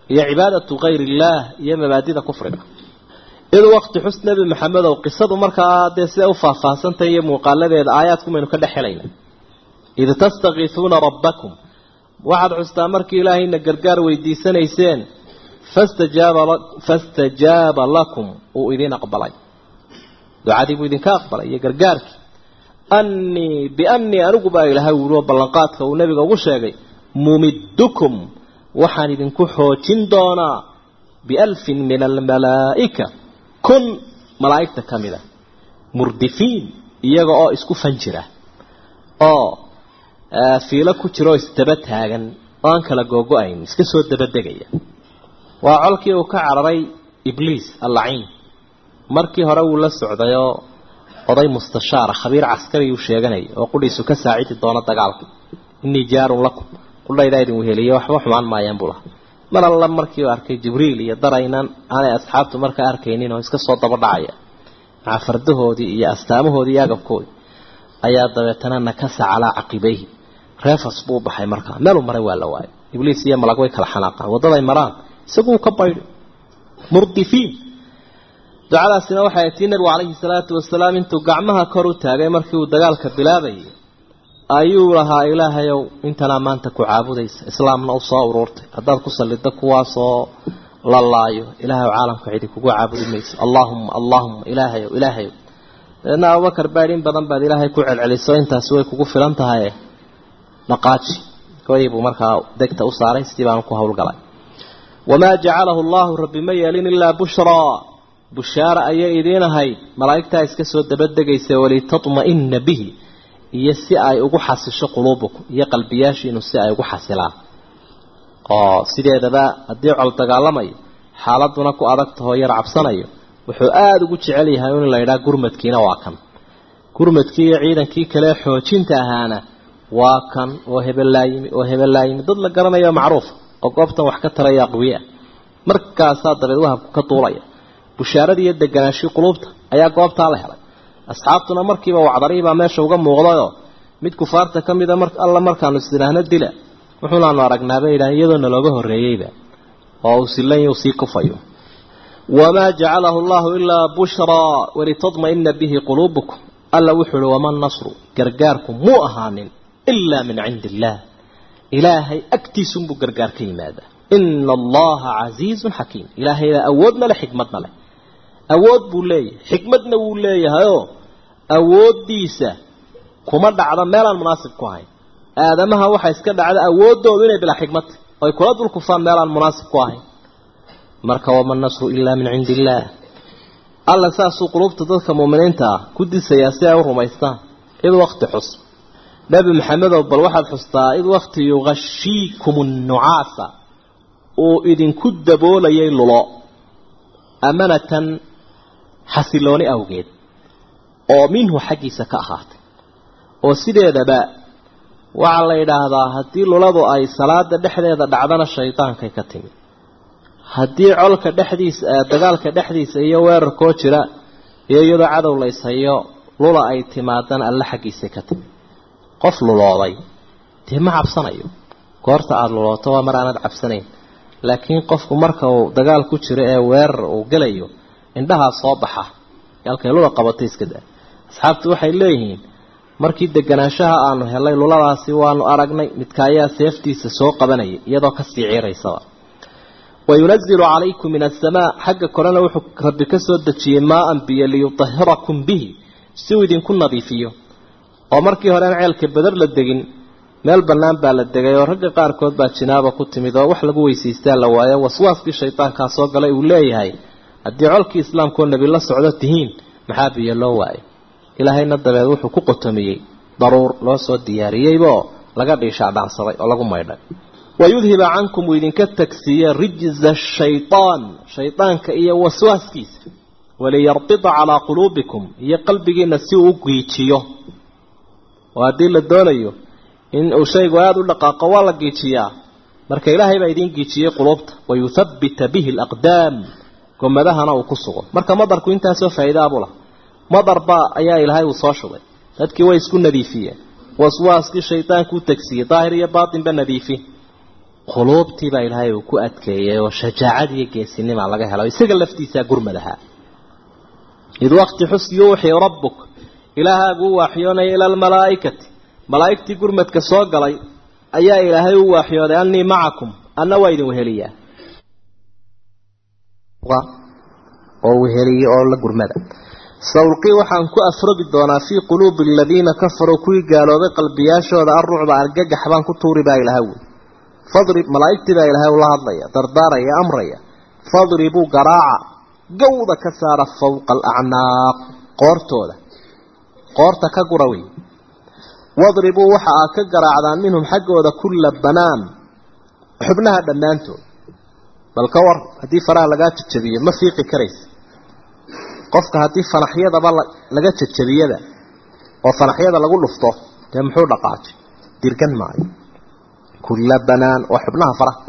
iyo cibaadatu kayr illaah iyo mabaadida kufriga id waqti xus nebi maxamedow qisadu markaa dee siday u faahfaahsantahay iyo muuqaaladeeda aayaadkumaynu ka dhex helayna id tastakiisuuna rabbakum waxaad xustaa markii ilaahayna gargaar weydiisanayseen fastajaaba fastajaaba lakum uu idin aqbalay ducadii buu idinka aqbalay iyo gargaarkii annii biannii anigu baa ilaahay wuuli oo ballanqaadka uu nebiga ugu sheegay mumiddukum waxaan idinku xoojin doonaa bialfin min almalaa'ika kun malaa'igta ka mida murdifiin iyaga oo isku fan jira oo fiilo ku jira oo isdaba taagan oo aan kala googo-ayn iska soo dabadegaya waa colkii uu ka cararay ibliis allaciin markii hore wuu la socdayoo oday mustashaara khabiir caskari uu sheeganayay oo qudhiisu ka saacidi doono dagaalka innii jaarun lakum qudhaydaa idin weheliye waxba xumaan maayaan buu lahaa mar alla markii uu arkay jibriil iyo daraynan aanay asxaabtu markaa arkaynin oo iska soo daba dhacaya maca fardahoodii iyo astaamahoodii iyo agabkoodii ayaa dabeetana nakasa calaa caqibayhi reefas buu baxay markaa meeluu maray waa la waayay ibliis iyo malag way kala xanaaqaan waddaday maraan isaguu ka baydhay murdifiin ducadaasina waxay tii nabigu calayhi salaatu wasalaam intuu gacmaha kor u taagay markii uu dagaalka bilaabayay ayuu lahaa ilaahayow intanaa maanta ku caabudaysa islaamna u soo uruurtay haddaad ku salliddo kuwaasoo la laayo ilaahayow caalamka cidi kugu caabudi mayso allaahumma allaahumma ilaahayow ilaahayow dabeedna abubakar baadh in badan baad ilaahay ku celceliso intaasi way kugu filan tahaye dhaqaaji goyi buu markaa degta u saaray sidii baanu ku howlgalay wamaa jacalahu allahu rabbi ma yeelin ilaa bushraa bushaara ayay idiin ahayd malaa'igtaa iska soo dabadegaysa walitatma'ina bihi iyo si ay ugu xasisho quluubukum iyo qalbiyaashiinu si ay ugu xasilaan oo sideedaba haddii col dagaalamayo xaaladuna ku adag tahoo yar cabsanayo wuxuu aada ugu jecel yahay in la yidhaha gurmadkiina waa kan gurmadkii iyo ciidankii kale xoojinta ahaana waa kan oo hebelaayimi oo hebelaayimi dad la garanayo macruufa oo goobtan wax ka taraya aqwiya markaasaa dabeed wahabku ka duulaya bushaaradii iyo deganaashii quluubta ayaa goobtaa la helay asxaabtuna markiiba wacdariibaa meesha uga muuqdayoo mid kufaarta ka mida mar alla markaanu isdhaahno dila wuxuunaanu aragnaaba yidhaah iyadoo nalooga horreeyeyba oo uu silan sii kufayo wamaa jacalahu allahu ilaa bushraa walitadma'ina bihi quluubukum alla wuxuu uhi wama nasru gargaarku muu ahaanin ilaa min cindi illaah ilaahay agtiisunbuu gargaar ka yimaadaa ina allaha casiizun xakiim ilaahaydaa awoodna leh xikmadna leh awood buu leeyahay xikmadna wuu leeyahayoo awooddiisa kuma dhacdo meelaan munaasib ku ahayn aadamaha waxaa iska dhacda awooddoodu inay bilaa xikmad oy kula dul kufaan meelaan munaasib ku ahayn marka wama nasru ilaa min cindi illaah alla saasuu qulubta dadka muuminiinta ah ku disayaa si ay u rumaystaan id wakti xus nebi maxamedow bal waxaad xustaa id wakti yuqashiikum nnucaasa uu idinku daboolayay lulo amanatan xasilooni awgeed oo minhu xaggiisa ka ahaatay oo sideedaba waxaa la yidhaahdaa haddii luladu ay salaada dhexdeeda dhacdana shaydaankay ka timid haddii colka dhexdiisa dagaalka dhexdiisa iyo weerarkoo jira iyo iyadoo cadow layshayo lula ay timaadana alle xaggiisay ka timid qof lulooday dee ma cabsanayo goorta aada lulooto waa mar aanad cabsanayn laakiin qofku marka uu dagaal ku jiro ee weerar uu gelayo indhahaa soo baxa halkay lula qabatay iska daa asxaabtu waxay leeyihiin markii deganaanshaha aanu helay luladaasi waanu aragnay midka ayaa seeftiisa soo qabanayay iyadoo kasii ciiraysaba wayunazilu calaykum min asamaa xagga korena wuxuu rabbi ka soo dejiyey maaan biyo liyutahirakum bihi si uu idinku nadiifiyo oo markii hore aan ceelka badar la degin meel bannaan baa la degay oo ragga qaarkood baa jinaaba ku timid oo wax lagu weysaystaa la waayo waswaaskii shaydaankaa soo galay uu leeyahay haddii colkii islaamkaoo nebi la socdo tihiin maxaa biyo loo waayo ilaahayna dabeed wuxuu ku qotomiyey daruur loo soo diyaariyeybaoo laga dhiishaa dhaansaday oo lagu maydhay wayudhiba cankum uu idinka tagsiiye rijza shaytaan shaydaanka iyo waswaaskiisa waliyarbida calaa quluubikum iyo qalbigiina si uu u giijiyo oo haddii la doonayo in uu shaygu aada u dhaqaaqo waa la giijiyaa marka ilaahay baa idiin giijiyey quluubta wayuthabbita bihi alaqdaam gomadahana uu ku sugo marka madarku intaasoo faa'iidaabuu laha madar baa ayaa ilaahay uu soo shubay dadkii way isku nadiifiyeen waswaaskii shaydaanku u tagsiiyey daahir iyo baatinba nadiifi quluubtiibaa ilaahay uu ku adkeeyay oo shajaacad iyo geesinimaa laga helo isaga laftiisaa gurmadaha id waqti xus yuuxii rabbuk ilaahaagu u waaxyoonaya ila almalaa'ikati malaa'igtii gurmadka soo galay ayaa ilaahay u waaxyooday annii macakum anna waa idin weheliyaa oo weheliye oo la gurmada sawlqii waxaan ku afrogi doonaa fii quluubi aladiina kafaruu kuwii gaaloobay qalbiyaashooda arrucba argagax baan ku tuuri baa ilaha wy fadrib malaa'igtii baa ilaahay ula hadlaya dardaaraya amraya fadribuu garaaca gawda ka saara fawqa alacnaaq qoortooda qoorta ka gura wey wadribuu waxa aad ka garaacdaan minhum xaggooda kulla banaan xubnaha dhammaantood bal ka war haddii faraha lagaa jajabiyo ma fiiqi karaysa qofka haddii fanaxyadaba laga jajabiyada oo fanaxyada lagu dhufto dee muxuu dhaqaajay dirgan maayo kulla banaan waa xubnaha faraha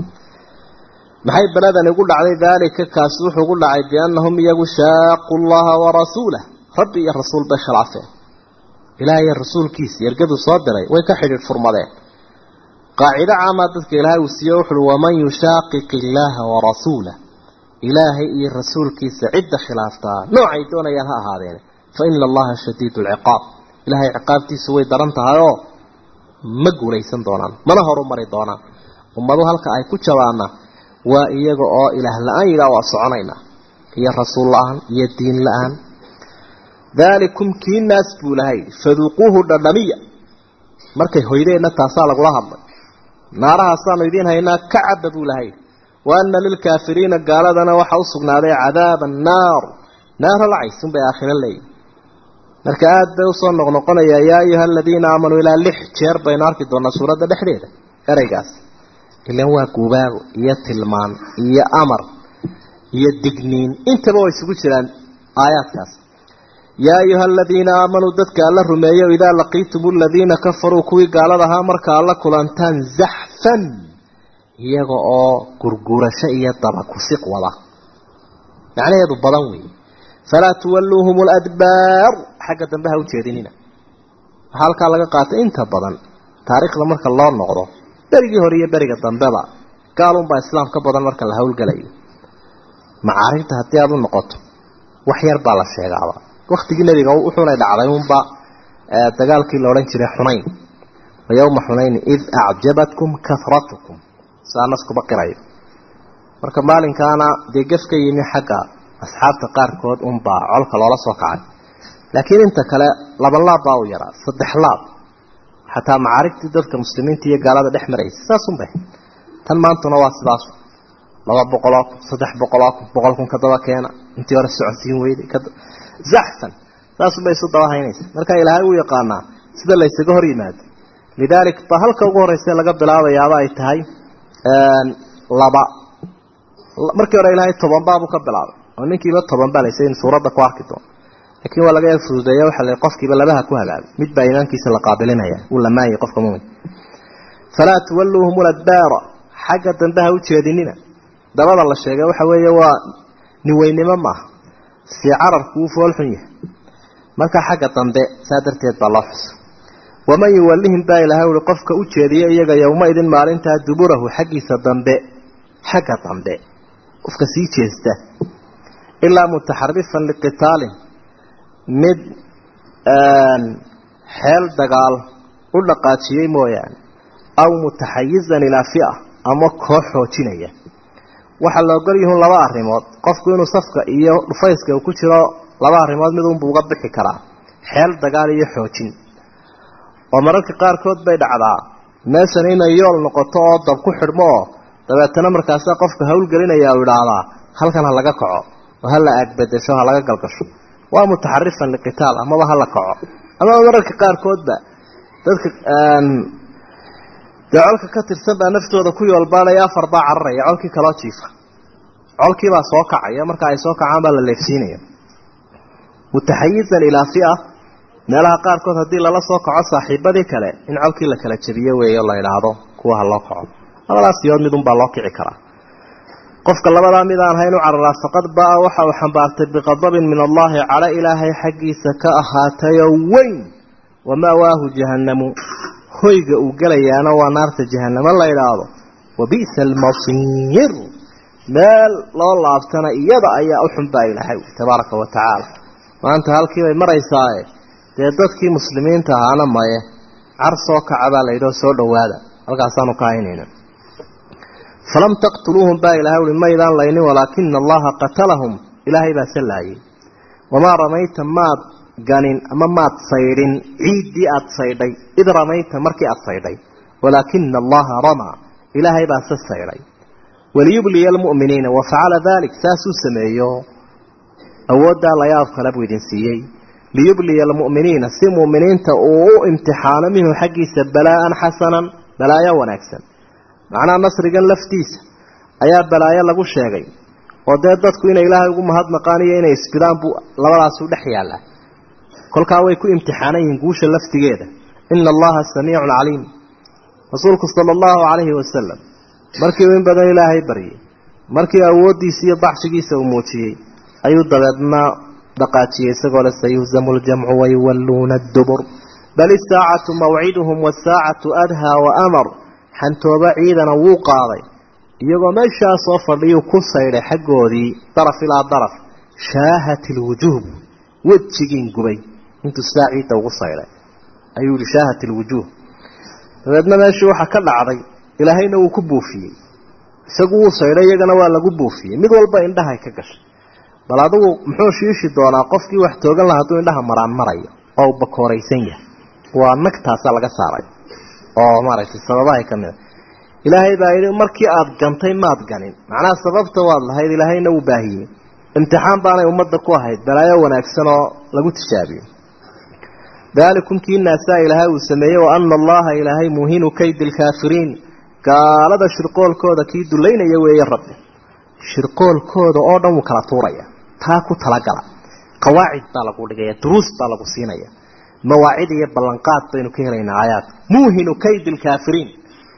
maxay beladani ugu dhacday daalika kaasi wuxuu ugu dhacay biannahum iyagu shaaqu llaha warasuulah rabbi iyo rasuul bay khilaafeen ilaah iyo rasuulkiisa ergaduu soo diray way ka xidhiidh furmadeen qaacido caamaa dadka ilaahay uu siiye wuxuuhi waman yushaaqiq illaaha warasuulah ilaahay iyo rasuulkiisa cidda khilaaftaa noocay doonayaan ha ahaadeen fa ina allaha shadiidu alciqaab ilaahay ciqaabtiisu way daran tahay oo ma guulaysan doonaan mana horumari doonaan ummadu halka ay ku jabaana waa iyaga oo ilaah la-aan yidhaah waa soconaynaa iyo rasuul la-aan iyo diin la-aan daalikum kii naas buu lahay faduuquuhu dhadhamiya markay hoydeenna taasaa lagula hadlay naarahaasaanu idiin haynaa ka caba buu lahay wa ana lilkaafiriina gaaladana waxaa u sugnaaday cadaaba annaar naara lacaysun bay aakhiro leeyihin marka aada bay usoo noqnoqonayaa yaa ayuha aladiina aamanuu ilaa lix jeer baynu arki doonaa suuradda dhexdeeda ereygaas ilan waa guubaago iyo tilmaan iyo amar iyo digniin intaba way isugu jiraan aayaadkaas yaa ayuha aladiina aamanuu dadka alla rumeeyo idaa laqiitum aladiina kafaruu kuwii gaalada ahaa marka alla kulantaan zaxfan iyaga oo gurgurasho iyo daba kusiq wada macnaheedu badan weeye falaa tuwalluuhum ladbaar xagga dambe ha u jeedinina waxaa halkaa laga qaatay inta badan taariikhda marka loo noqdo berigii hore iyo beriga dambeba gaalunbaa islaam ka badan marka la howlgalayo macaarigta haddii aada u noqoto wax yar baa la sheegaaba waktigii nebiga wuxuuna dhacday unba dagaalkii la odhan jiray xunayn wa yowma xunayni id acjabatkum kahratukum saa naskuba qirayo marka maalinkaana dee gef ka yimi xagga asxaabta qaarkood unbaa colka loola soo kacay laakiin inta kale laba laab baa u yaraa saddex laab xataa macaarigtii dadka muslimiinta iyo gaalada dhex maraysa saasunbay tan maantuna waa sidaas laba boqoloo kun saddex boqoloo kun boqol kun ka daba keena intii hore socodsiin weyday zaxfan saasunbay isu daba haynaysa marka ilaahay uu yaqaanaa sida laysaga hor yimaado lidaalik ba halka ugu horreysa laga bilaabayaaba ay tahay laba markii hore ilaahay toban baabuu ka bilaabay oo ninkiiba toban baa laysa in suuradda ku arki doono laakiin waa laga fududeeya waxa la qofkiiba labaha ku hagaagay mid baa iimaankiisa la qaabilinaya uu lamaayay qofka mumin falaa tuwalluuhum ladbaara xagga dambe ha u jeedinina dabada la sheegay waxa weeye waa niweynimo maaha si cararku uu foolxun yahay marka xagga dambe saa darteed baa loo xusa waman yuwallihim baa ilaahay uhi qofka u jeediya iyaga yowmaidin maalintaa duburahu xaggiisa dambe xagga dambe qofka sii jeesta ilaa mutaxarifan liqitaalin mid xeel dagaal u dhaqaajiyey mooyaane aw mutaxayizan ilaa fia ama koox xoojinaya waxaa la ogol yihun laba arrimood qofku inuu safka iyo dhufayska uu ku jiro laba arrimood mid unbuu uga bixi karaa xeel dagaal iyo xoojin oo mararka qaarkood bay dhacdaa meeshan inay yool noqoto oo dab ku xidhmo oo dabeetana markaasaa qofka howlgelinaya u idhaahdaa halkan ha laga kaco oo ha la aagbedesho ha laga galgasho waa mutaxarifan liqitaal amaba ha la kaco amaba mararka qaarkoodba dadka dee colka ka tirsan baa naftooda ku yoolbaanaya afar baa cararaya colkii kaloo jiifa colkiibaa soo kacaya marka ay soo kacaan baa la leefsiinaya mutaxayizan ilaa fia meelaha qaarkood haddii lala soo kaco saaxiibadii kale in colkii la kala jabiyo weeyo la idhaahdo kuwa ha loo kaco labadaas yood mid unbaa loo kici karaa qofka labadaa mid aan hayn u cararaa faqad baa waxa uu xambaartay biqadabin min allaahi cala ilaahay xaggiisa ka ahaatayoo weyn wama'waahu jahannamu hoyga uu gelayaana waa naarta jahanamo la idhaahdo wabi'sa almasiir meel loo laabtana iyada ayaa u xun baa ilaahay tabaaraka wa tacaala maanta halkii bay maraysaaye dee dadkii muslimiinta ahaana maye car soo kaca baa layidhao soo dhowaada halkaasaanu ka haynayna falam taqtuluuhum baa ilahay ui maydaan laynin walaakina allaha qatalahum ilaahay baa se laayay wamaa ramayta maad ganin ama maad saydhin ciiddii aada saydhay id ramayta markii aada saydhay walaakina allaha ramaa ilaahay baa se saydhay waliyubliya almu'miniina wa facala dalik saasuu sameeyo awooddaa layaab kale buu idin siiyey liyubliya almu'miniina si mu'miniinta uu u imtixaano minhu xaggiisa balaa'an xasanan balaayo wanaagsan macnaha nasrigan laftiisa ayaa balaayo lagu sheegay oo dee dadku inay ilaahay ugu mahadnaqaan iyo inay isbidaan buu labadaasu dhex yaallaa kolkaa way ku imtixaanan yihiin guusha laftigeeda ina allaha samiicun caliim rasuulku sala allahu calayhi wasalam markii uu in badan ilaahay baryay markii awooddiisa iyo baxshigiisa uu muujiyey ayuu dabeedna dhaqaajiyey isagoo le sayuhzamu ljamcu wayuwalluuna addubur bal isaacatu mawciduhum wasaacatu adhaa wa amar xantooba ciidana wuu qaaday iyagoo meeshaa soo fadhiyuu ku saydhay xaggoodii daraf ilaa daraf shaahat ilwujuuh wejigiin gubay intuu sidaa ciidda ugu saydhay ayuu yihi shaahat ilwujuuh dabeedna meeshii waxaa ka dhacday ilaahayna wuu ku buufiyey isagu wuu saydhay iyagana waa lagu buufiyey mid walba indhahay ka gashay bal adigu muxuu shiishi doonaa qofkii wax toogan laha hadduu indhaha maraan marayo oo uu bakooraysan yahay waa nagtaasaa laga saaray oo maaragtay sababahay ka mid a ilaahay baa yidhi markii aada gantay maad ganin macnaha sababta waad lahayd ilaahayna wuu baahiyey imtixaan baanay ummadda ku ahayd balaayo wanaagsan oo lagu tijaabiyo daalikum kii naasaa ilaahay uu sameeyey wa ana allaha ilaahay muhinu kaydi lkaafiriin gaalada shirqoolkooda kii dulaynaya weeye rabbi shirqoolkooda oo dhan wuu kala tuuraya taa ku talagala qawaacid baa lagu dhigaya duruus baa lagu siinaya mawaacid iyo ballanqaad baynu ka helaynaa aayaadka muuhinu kaydi lkaafiriin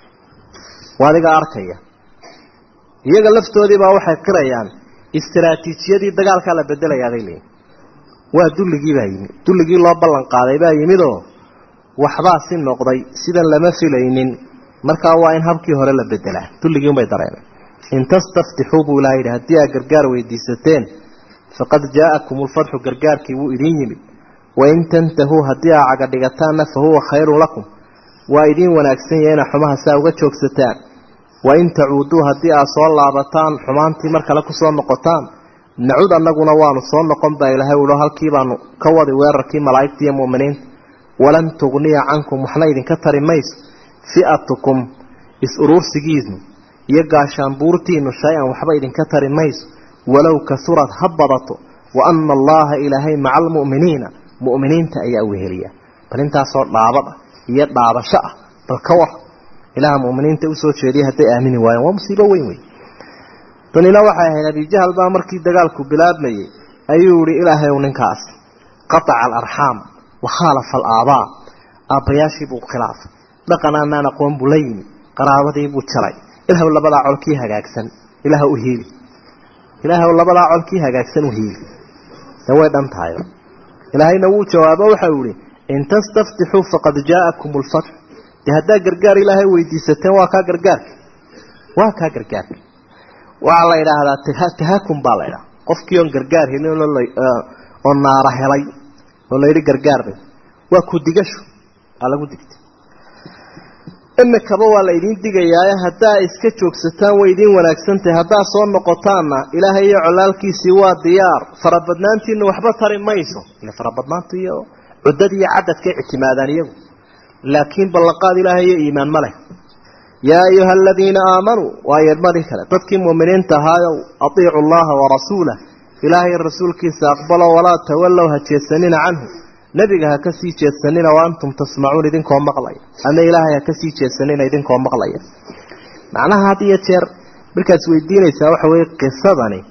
waa adiga arkaya iyaga laftoodiibaa waxay qirayaan istaraatiijiyadii dagaalkaa la bedelayaabay leeyiin waa dulligii baa yimid dulligii loo ballan qaaday baa yimidoo waxbaa si noqday sidan lama filaynin markaa waa in habkii hore la bedelaa dulligii unbay dareemeen in tastaftixuu buu ilaha yidhi haddii aad gargaar weydiisateen faqad jaa'akum ulfatxu gargaarkii wuu idin yimid wain tantahuu haddii aa caga dhigataanna fa huwa khayrun lakum waa idiin wanaagsan yahay ina xumaha saa uga joogsataan wain tacuuduu haddii aad soo laabataan xumaantii mar kale kusoo noqotaan nacud annaguna waanu soo noqon baa ilaahay ulo halkii baanu ka wadi weerarkii malaa'igta iyo mu'miniinta walan tugniya cankum waxna idinka tari mayso fi'atukum is-uruursigiinu iyo gaashaanbuurtiinu shay-an waxba idinka tari mayso walow kasurad ha badato wa ana allaha ilaahay maca almu'miniina mu'miniinta ayaa weheliya bal intaasoo dhaabad ah iyo dhaabasho ah bal ka war ilaha mu'miniinta usoo jeediya hadday aamini waayeen waa musiibo weyn wey tanina waxay ahayd abijahal baa markii dagaalku bilaabmayey ayuu yihi ilaahay u ninkaas qataca alarxaam wa khaalafa alaabaa aabbayaashii buu khilaafay dhaqan aanaan aqoon buu la yimi qaraabadii buu jaray ilaahw labadaa colkii hagaagsan ilaah u hiili ilaahw labadaa colkii hagaagsan u hiili de way dhan tahay ilaahayna wuu jawaabo waxau yihi in tastaftixuu faqad jaa'akum lfatx dee haddaa gargaar ilaahay weydiisateen waa kaa gargaarka waa kaa gargaarka waxaa la idhaahdaa tahakum baa la idhaha qofkii oon gargaar helin oo naara helay oo layidhi gargaarbay waa ku digasho aa lagu digtay imikaba waa la idiin digayaaye haddaa iska joogsataan way idiin wanaagsantahay haddaa soo noqotaanna ilaahay iyo colaalkiisii waa diyaar farabadnaantiina waxba tari mayso ile farabadnaantu iyo cuddad iyo cadadkay ictimaadaan iyagu laakiin ballanqaad ilaahay iyo iimaan ma leh yaa ayuha aladiina aamanuu waa yeedmadii kale dadkii mu'miniinta ahaayow atiicu allaha warasuulah ilaahay rasuulkiisa aqbalo walaa tawallow ha jeedsanina canhu nebiga ha ka sii jeedsanina wa antum tasmacuun idinkoo maqlaya ama ilaahay ha ka sii jeedsanina idinkoo maqlaya macnaha had iyo jeer markaad isweydiinaysaa waxa weeye qisadani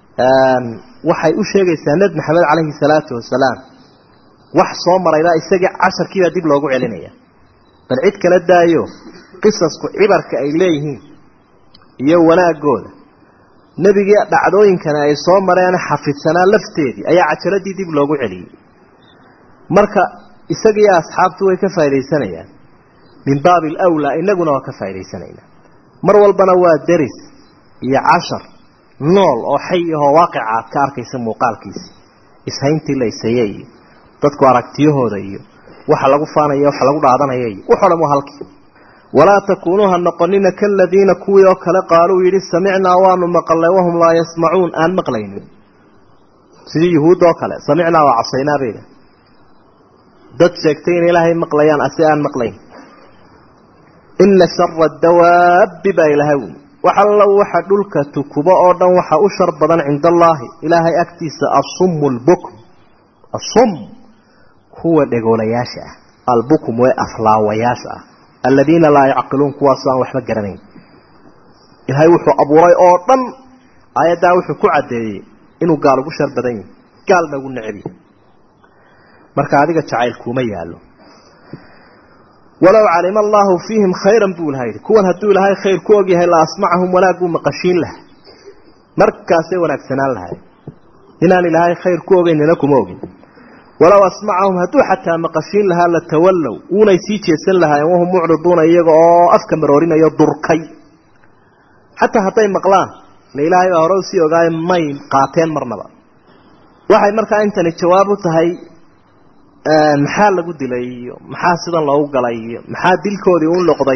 waxay u sheegaysaa nebi maxamed calayhi salaatu wasalaam wax soo maraybaa isagii casharkiibaa dib loogu celinaya bal cid kala daayo qisasku cibarka ay leeyihiin iyo wanaagooda nebigii dhacdooyinkani ay soo mareen xafidsanaa lafteedii ayaa cajaladii dib loogu celiyey marka isagiiyo asxaabtu way ka faaidaysanayaan min baabi alawlaa inaguna waa ka faa'idaysanaynaa mar walbana waa deris iyo cashar nool oo xay ahoo waaqica aad ka arkaysa muuqaalkiisa ishayntii la ishaye iyo dadku aragtiyahooda iyo waxa lagu faanaya waxa lagu dhaadanaya iyo wuxoo dhan waa halkii walaa takuunuu ha noqonina kaladiina kuwii oo kale qaaluu yidhi samicnaa waanu maqalnay wahum laa yasmacuun aan maqlaynin sidii yuhuud oo kale samicnaa waa casaynaa bayda dad sheegtay inay ilaahay maqlayaan ase aan maqlayn ina shara dawaabbi baa ilahay wuli wax alla waxa dhulka tukubo oo dhan waxa u shar badan cinda allaahi ilaahay agtiisa asummu lbukm asum kuwa dhegoolayaasha ah albukm wee aflaawayaasha ah aladiina laa yacqiluun kuwaasoo aan waxba garanayn ilaahay wuxuu abuuray oo dhan aayaddaa wuxuu ku caddeeyey inuu gaal ugu shar badan yahi gaalna ugu necbiya marka adiga jacayl kuuma yaallo walow calima allaahu fiihim khayran buu ilaha yidhi kuwan hadduu ilaahay khayr ku ogyahay la asmacahum wanaag buu maqashiin laha markaasay wanaagsanaan lahay inaan ilaahay khayr ku ogeynina kuma ogin walow asmacahum hadduu xataa maqashiin lahaa la tawallow uunay sii jeesan lahaayeen wahum mucriduuna iyaga oo afka maroorinayo durkay xataa hadday maqlaan la ilaahay baa hore usii ogaaye may qaateen marnaba waxay markaa intani jawaab u tahay maxaa lagu dilay iyo maxaa sidan loogu galay iyo maxaa dilkoodii u noqday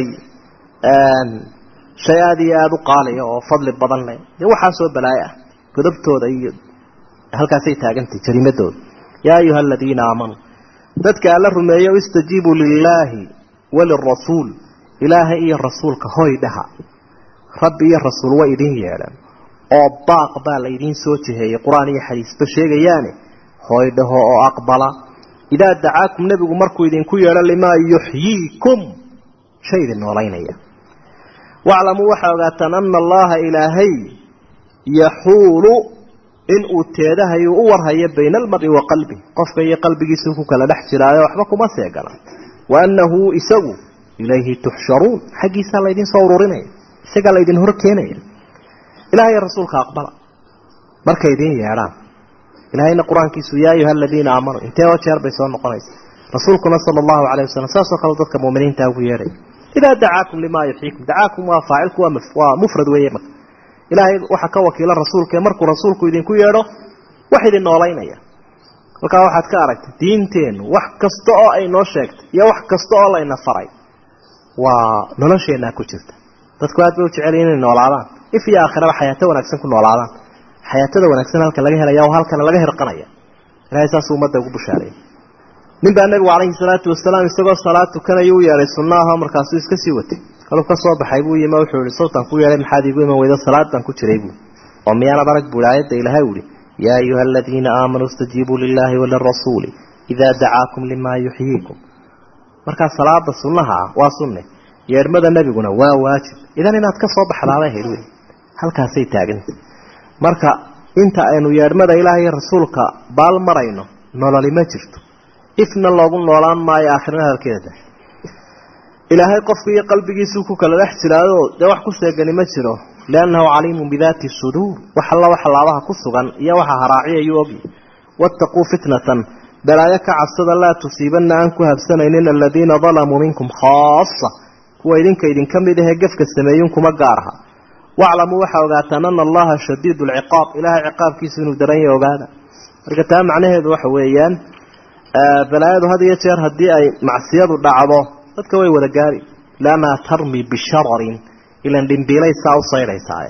shay aada iyo aada u qaaliya oo fadli badan leh dee waxaasoo balaayo ah godobtooda iyo halkaasay taagantay jariimadooda yaa ayuha aladiina aamanuu dadka alla rumeeyo istajiibuu lilaahi walirasuul ilaahay iyo rasuulka hoy dhaha rabbi iyo rasuul way idin yeedhaan oo baaq baa la idiin soo jiheeyey qur-aan iyo xadiisba sheegayaane hoy dhaho oo aqbala idaa dacaakum nebigu markuu idinku yeedho limaa yuxyiikum shay idin noolaynaya waclamuu waxaa ogaataan ana allaha ilaahay yaxuulu inuu teedahayu u warhayo bayna almari wa qalbi qofka iyo qalbigiisuu ku kala dhex jiraayo waxba kuma seegana wa annahu isagu ilayhi tuxsharuun xaggiisaa laydin soo ururinaya isagaa laydin hor keenaya ilahay rasuulka aqbala markay idiin yeedhaan ilahayna qur-aankiisu yaa ayuha aladiina aamanuu intee oo jeer bay soo noqonaysa rasuulkuna sala allahu calayh wasalam saasoo kale dadka muuminiinta ugu yeedhay idaa dacaakum limaa yuxyiikum dacaakum waa faacilku waa mufrad weeye marka ilaahay waxaa ka wakiila rasuulkae markuu rasuulku idinku yeedho wax idin noolaynaya halkaa waxaad ka aragtay diinteennu wax kasta oo ay noo sheegtay iyo wax kasta oo layna faray waa nolosheenaa ku jirta dadku aad bay u jeceliyin inay noolaadaan if iyo aakhiraba xayaato wanaagsan ku noolaadaan xayaatada wanaagsan halka laga helaya oo halkana laga hirqanaya ilahay saasuu ummadda ugu bushaareeyay nin baa nebigu calayhi salaatu wasalaam isagoo salaad tukanaya u yeedhay sunna aha markaasuu iska sii watay kaluu ka soo baxay buu yimi wuxuu ihi sawtan ku yeedhay maxaad iigu iman weydo salaad baan ku jiray buu oo miyaanad arag buu aayadda ilaahay u ihi yaa ayuha aladiina aamanuu istajiibuu lilaahi walirasuuli idaa dacaakum limaa yuxyiikum markaa salaada sunnaha ah waa sunne yeedhmada nebiguna waa waajib idan inaad ka soo baxdaabay hayd wey halkaasay taaganta marka inta aynu yeedhmada ilaahay iyo rasuulka baal marayno nololi ma jirto ifna loogu noolaan maayo aakhirna hadalkeeda ilaahay qofka iyo qalbigiisuu ku kala dhex jiraayoo dee wax ku seegani ma jiro liannahu caliimun bidaati suduur wax alla waxa laabaha ku sugan iyo waxa haraaciyayuu ogyi waataquu fitnatan balaayo ka cabsada laa tusiibanna aan ku habsanaynin aladiina dalamuu minkum khaasa kuwa idinka idinka mid ahee gefka sameeyun kuma gaaraha waclamuu waxaa ogaataan ana allaha shadiidu lciqaab ilaahay ciqaabkiisu inuu daran yahay ogaada marka taa macnaheedu waxa weeyaan balaayadu had iyo jeer haddii ay macsiyadu dhacdo dadka way wada gaari liannaha tarmi bishararin ilan dhimbiilay saa u saydhaysaaye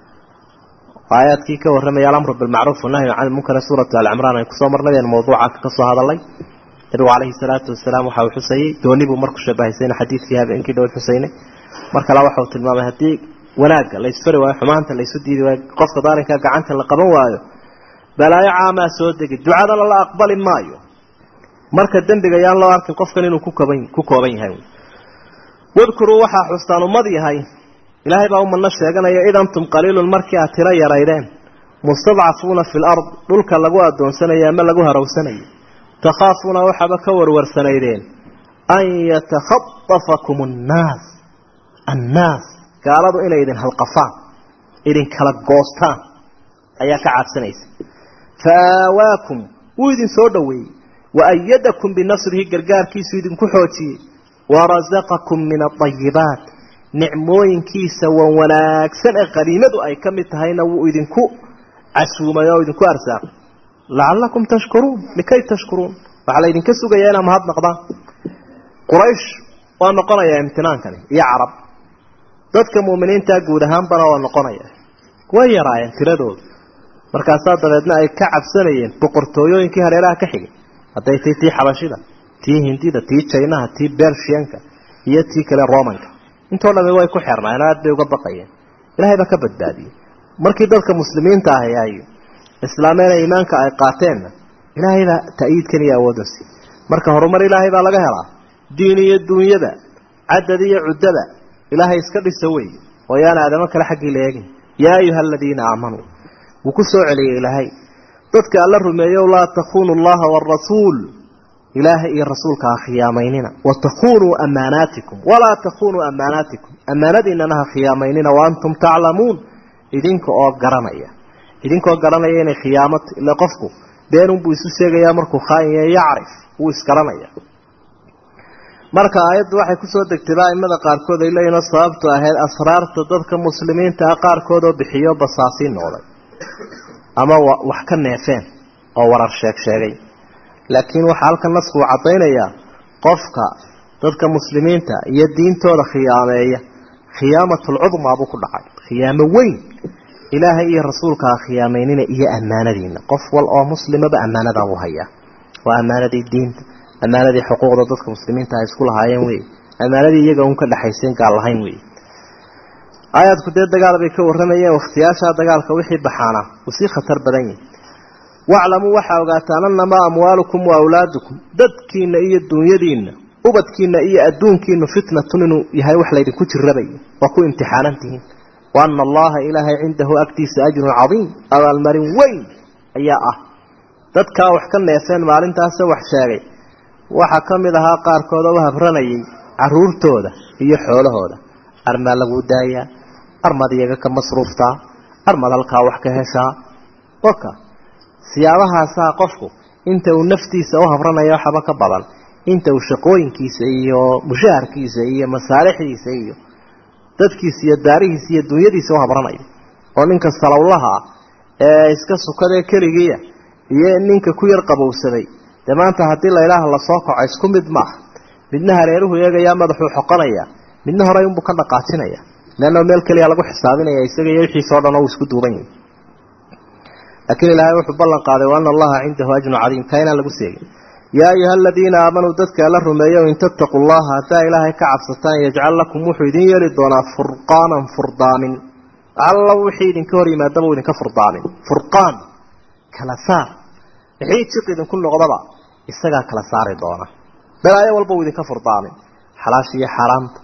aayaadkii ka warramaya alamru bilmacruuf wanahyu can ilmunkar suuratu alcimraan ay kusoo marnay aynu mawduuca ka soo hadalay nabigu calayhi salaatu wasalaam waxa uu xusayey dooni buu marku shabahaysayna xadiidkii habeenkii dhow xusaynay mar kale waxa uu tilmaamay haddii wanaagga la isfari waayo xumaanta la isu diidi waayo qofka daalinka gacanta la qaban waayo balaayo caamaa soo degi ducadana la aqbali maayo marka dembiga yaan loo arkin qofkan inuu kukoban ku kooban yahay wadkuruu waxaa xustaan ummad yahay ilaahay baa umadna sheeganaya id antum qaliilun markii aad tiro yaraydeen mustadcafuuna fi lard dhulka lagu adoonsanayo ama lagu harowsanayo takhaafuuna waxaaba ka warwarsanaydeen an yatakhadafakum annaas annaas gaaladu inay idin halqafaan idin kala goostaan ayaa ka cabsanaysa fa aawaakum wuu idin soo dhoweeyey waayadakum binasrihi gargaarkiisu idinku xoojiyey warasaqakum min aayibaat nicmooyinkiisa wan wanaagsan ee qadiimadu ay ka mid tahayna wuu idinku casuumay oo idinku arsaaqay lacallakum tashkuruun likay tashkuruun waxaa la idinka sugayaa inaa mahadnaqdaan quraysh waa noqonayaa imtinaankani iyo carab dadka mu'miniinta guud ahaanbana waa noqonaya way yaraayeen tiradooda markaasaa dabeedna ay ka cabsanayeen boqortooyooyinkii hareeraha ka xigay hadday tay tii xabashida tii hindida tii jaynaha tii bershiyanka iyo tii kale romanka intoo dhami way ku xeernaayeen aad bay uga baqayeen ilaahay baa ka badbaadiyey markii dadka muslimiinta ahi ay islaameena iimaanka ay qaateenna ilaahay baa ta'yiidkan iyo awoodasi marka horumar ilaahay baa laga helaa diin iyo duunyada cadad iyo cuddada ilaahay iska dhisa wey oo yaan aadamo kale xaggii la eegin yaa ayuha aladiina aamanuu wuu ku soo celiyey ilaahay dadka alla rumeeyow laa takuunu allaha waarasuul ilaahay iyo rasuulka ha khiyaamaynina wa takunuu amaanaatikum walaa takunuu amaanaatikum ammaanadiinana ha khiyaamaynina wa antum taclamuun idinka oo garanaya idinkoo garanaya inay khiyaamato ila qofku beenunbuu isu sheegayaa markuu khaainya yacrif wuu isgaranaya marka aayaddu waxay kusoo degtay aimada qaarkood ay leeyihin sababtu ahayd asraarta dadka muslimiinta ah qaarkood oo bixiyo basaasiin noqday ama wax ka neefeen oo warar sheeg sheegay laakiin waxaa halkan nasku uu caddaynayaa qofka dadka muslimiinta iyo diintooda khiyaameeya khiyaamatulcudmaa buu ku dhacay khiyaamo weyn ilaahay iyo rasuulka ha khiyaameynina iyo ammaanadiina qof wal oo muslimaba ammaanadaa buu hayaa waa ammaanadii diinta ammaanadii xuquuqda dadka muslimiinta ay isku lahaayeen wey ammaanadii iyaga un ka dhexaysayn gaal lahayn wey aayaadku dee dagaal bay ka warramayeen wakhtiyaashaa dagaalka wixii baxaana uu sii khatar badan yahay waclamuu waxaa ogaataan annamaa amwaalukum wa awlaadukum dadkiina iyo duunyadiinna ubadkiina iyo adduunkiinu fitnatun inuu yahay wax laydinku jirrabay waa ku imtixaanantihiin wa ana allaha ilaahay cindahu agtiisa ajrun cadiim abaalmarin weyn ayaa ah dadkaa wax ka neefeen maalintaase wax sheegay waxaa ka mid ahaa qaarkood oo u habranayay caruurtooda iyo xoolahooda armaa laguu daayaa armad iyaga ka masruuftaa armad halkaa wax ka heshaa oka siyaabahaasaa qofku inta uu naftiisa u habranayo waxaba ka badan inta uu shaqooyinkiisa iyo mushaharkiisa iyo masaalixdiisa iyo dadkiisa iyo daarihiisa iyo dunyadiisa u habranayo oo ninka salowlaha ah ee iska sukadee keligiia iyo ninka ku yar qabowsaday dee maanta haddii laydhaaha lasoo kaco isku mid maaha midna hareeruhu eegayaa madaxuu xoqonaya midna horey unbuu ka dhaqaajinaya leanna meel keliya lagu xisaabinaya isaga iyo wixiisao dhan oo uu isku duuban yahay laakiin ilaahay wuxuu ballan qaaday wa ana allaha cindahu ajrun cadiim kaa inaan lagu seegin yaa ayuha aladiina aamanuu dadka alla rumeeyo in tattaquu llaha haddaa ilaahay ka cabsataan yajcal lakum wuxuu idin yeeli doonaa furqaanan furdaamin alla wixii idinka hor yimaadaba uu idinka furdaamin furqaan kala saar wixii jiq idinku noqdaba isagaa kala saari doona balaayo walba uu idinka furdaamin xalaasha iyo xaaraamta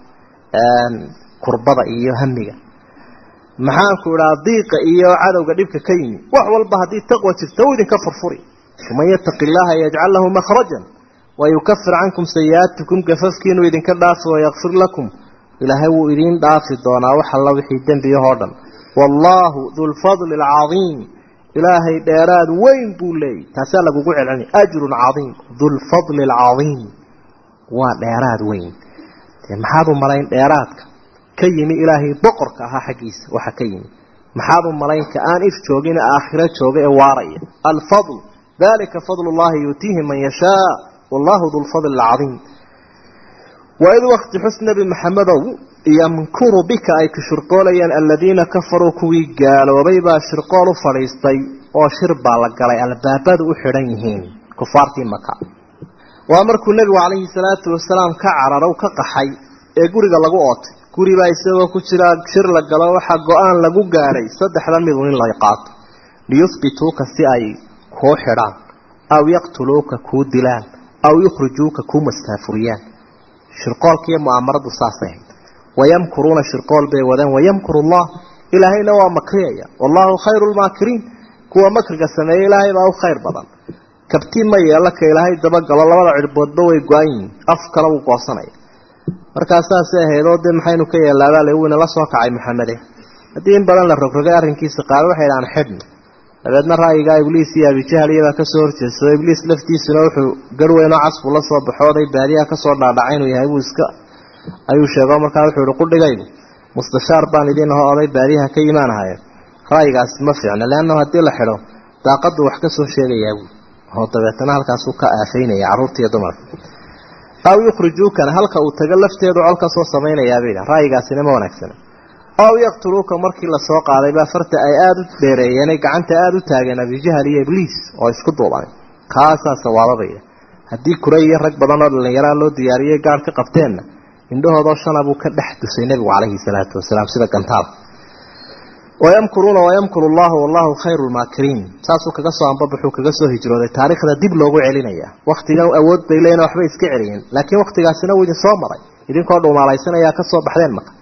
kurbada iyo hamiga maxaanku idhaa diiqa iyo cadowga dhibka ka yimi wax walba haddii taqwa jirta uu idinka furfuri waman yataqi illaaha yajcal lahu makhrajan wayukafir cankum sayi-aatikum gafafkiinuu idinka dhaafi wayakfir lakum ilaahay wuu idiin dhaafi doonaa wax alla wixii dembiyahoo dhan wallaahu dulfadli alcadiim ilaahay dheeraad weyn buu leeyay taasaa lagugu celcelina ajrun cadiim dulfadli alcadiim waa dheeraad weyn dee maxaad u malayn dheeraadka ka yimi ilaahay boqorka ahaa xaggiisa waxa ka yimi maxaad u malayn ka aan if joogin aakhiro jooga ee waaraya alfadl dalika fadl llahi yuutiihi man yashaa wallahu dulfadli alcadiim waid wakti xus nebi maxamedow yamkuru bika ay ku shirqoolayaan aladiina kafaruu kuwii gaaloobay baa shirqool u fadhiistay oo shir baa la galay albaabadu u xidhan yihiin kufaartii maka waa markuu nebigu calayhi salaatu wasalaam ka cararow ka qaxay ee guriga lagu ootay guribaa isagoo ku jira shir la galo waxaa go-aan lagu gaadhay saddexdan midun in la qaato liyuhbituuka si ay kuu xidhaan aw yaqtuluuka kuu dilaan aw yukhrijuuka kuu mastaafuriyaan shirqoolkiiyo mu'aamaradu saasay ahayd wayamkuruuna shirqool bay wadeen wayamkuru allah ilaahayna waa makriyaya wallahu khayru lmaakiriin kuwa makriga sameeya ilaahay baa u khayr badan kabtiin ma yeela ka ilaahay dabagalo labada cirboodba way go-an yihiin af kale wuu goosanaya markaa saasay ahayd oo dee maxaynu ka yeelaabaa le wina la soo kacay maxamede haddii in badan la rogrogay arrinkiisa qaar waxay dhahaan xidhno dabeedna ra'yigaa ibliis iyo abijahal iyabaa kasoo horjeedsado ibliis laftiisuna wuxuu garweyn oo casbuu la soo baxooday baadiyaha kasoo dhaadhacay inuu yahay buu iska ayuu sheego markaa wuxuu ihi qudhigaygu mustashaar baan idin aho oday baadiyaha ka yimaanahaye ra'yigaasi ma fiicna leannahu haddii la xidho daaqadu wax ka soo sheegayaa buui oo dabeetana halkaasuu ka aafaynaya carruurta iyo dumarka aw yukhrijuukana halka uu tago lafteedu col ka soo samaynayaabay yidha ra'yigaasina ma wanaagsana aw yaqtuluuka markii lasoo qaaday baa farta ay aada u dheereeyeenay gacanta aada u taageen abijahal iyo ibliis oo isku duuban kaasaa sawaababaya haddii kure iyo rag badan oo dhallinyaraa loo diyaariyey gaar ka qabteenna indhahoodoo shana buu ka dhex dusay nebigu calayhi salaatu wasalaam sida gantaal wayamkuruuna wayamkuru allahu wallahu khayru lmaakiriin saasuu kaga soo ambabaxuu kaga soo hijrooday taariikhda dib loogu celinaya waktigan awood bay leeyiin waxbay iska celiyeen laakiin waktigaasina wuu idin soo maray idinkoo dhuumaalaysanaya ka soo baxdeen maka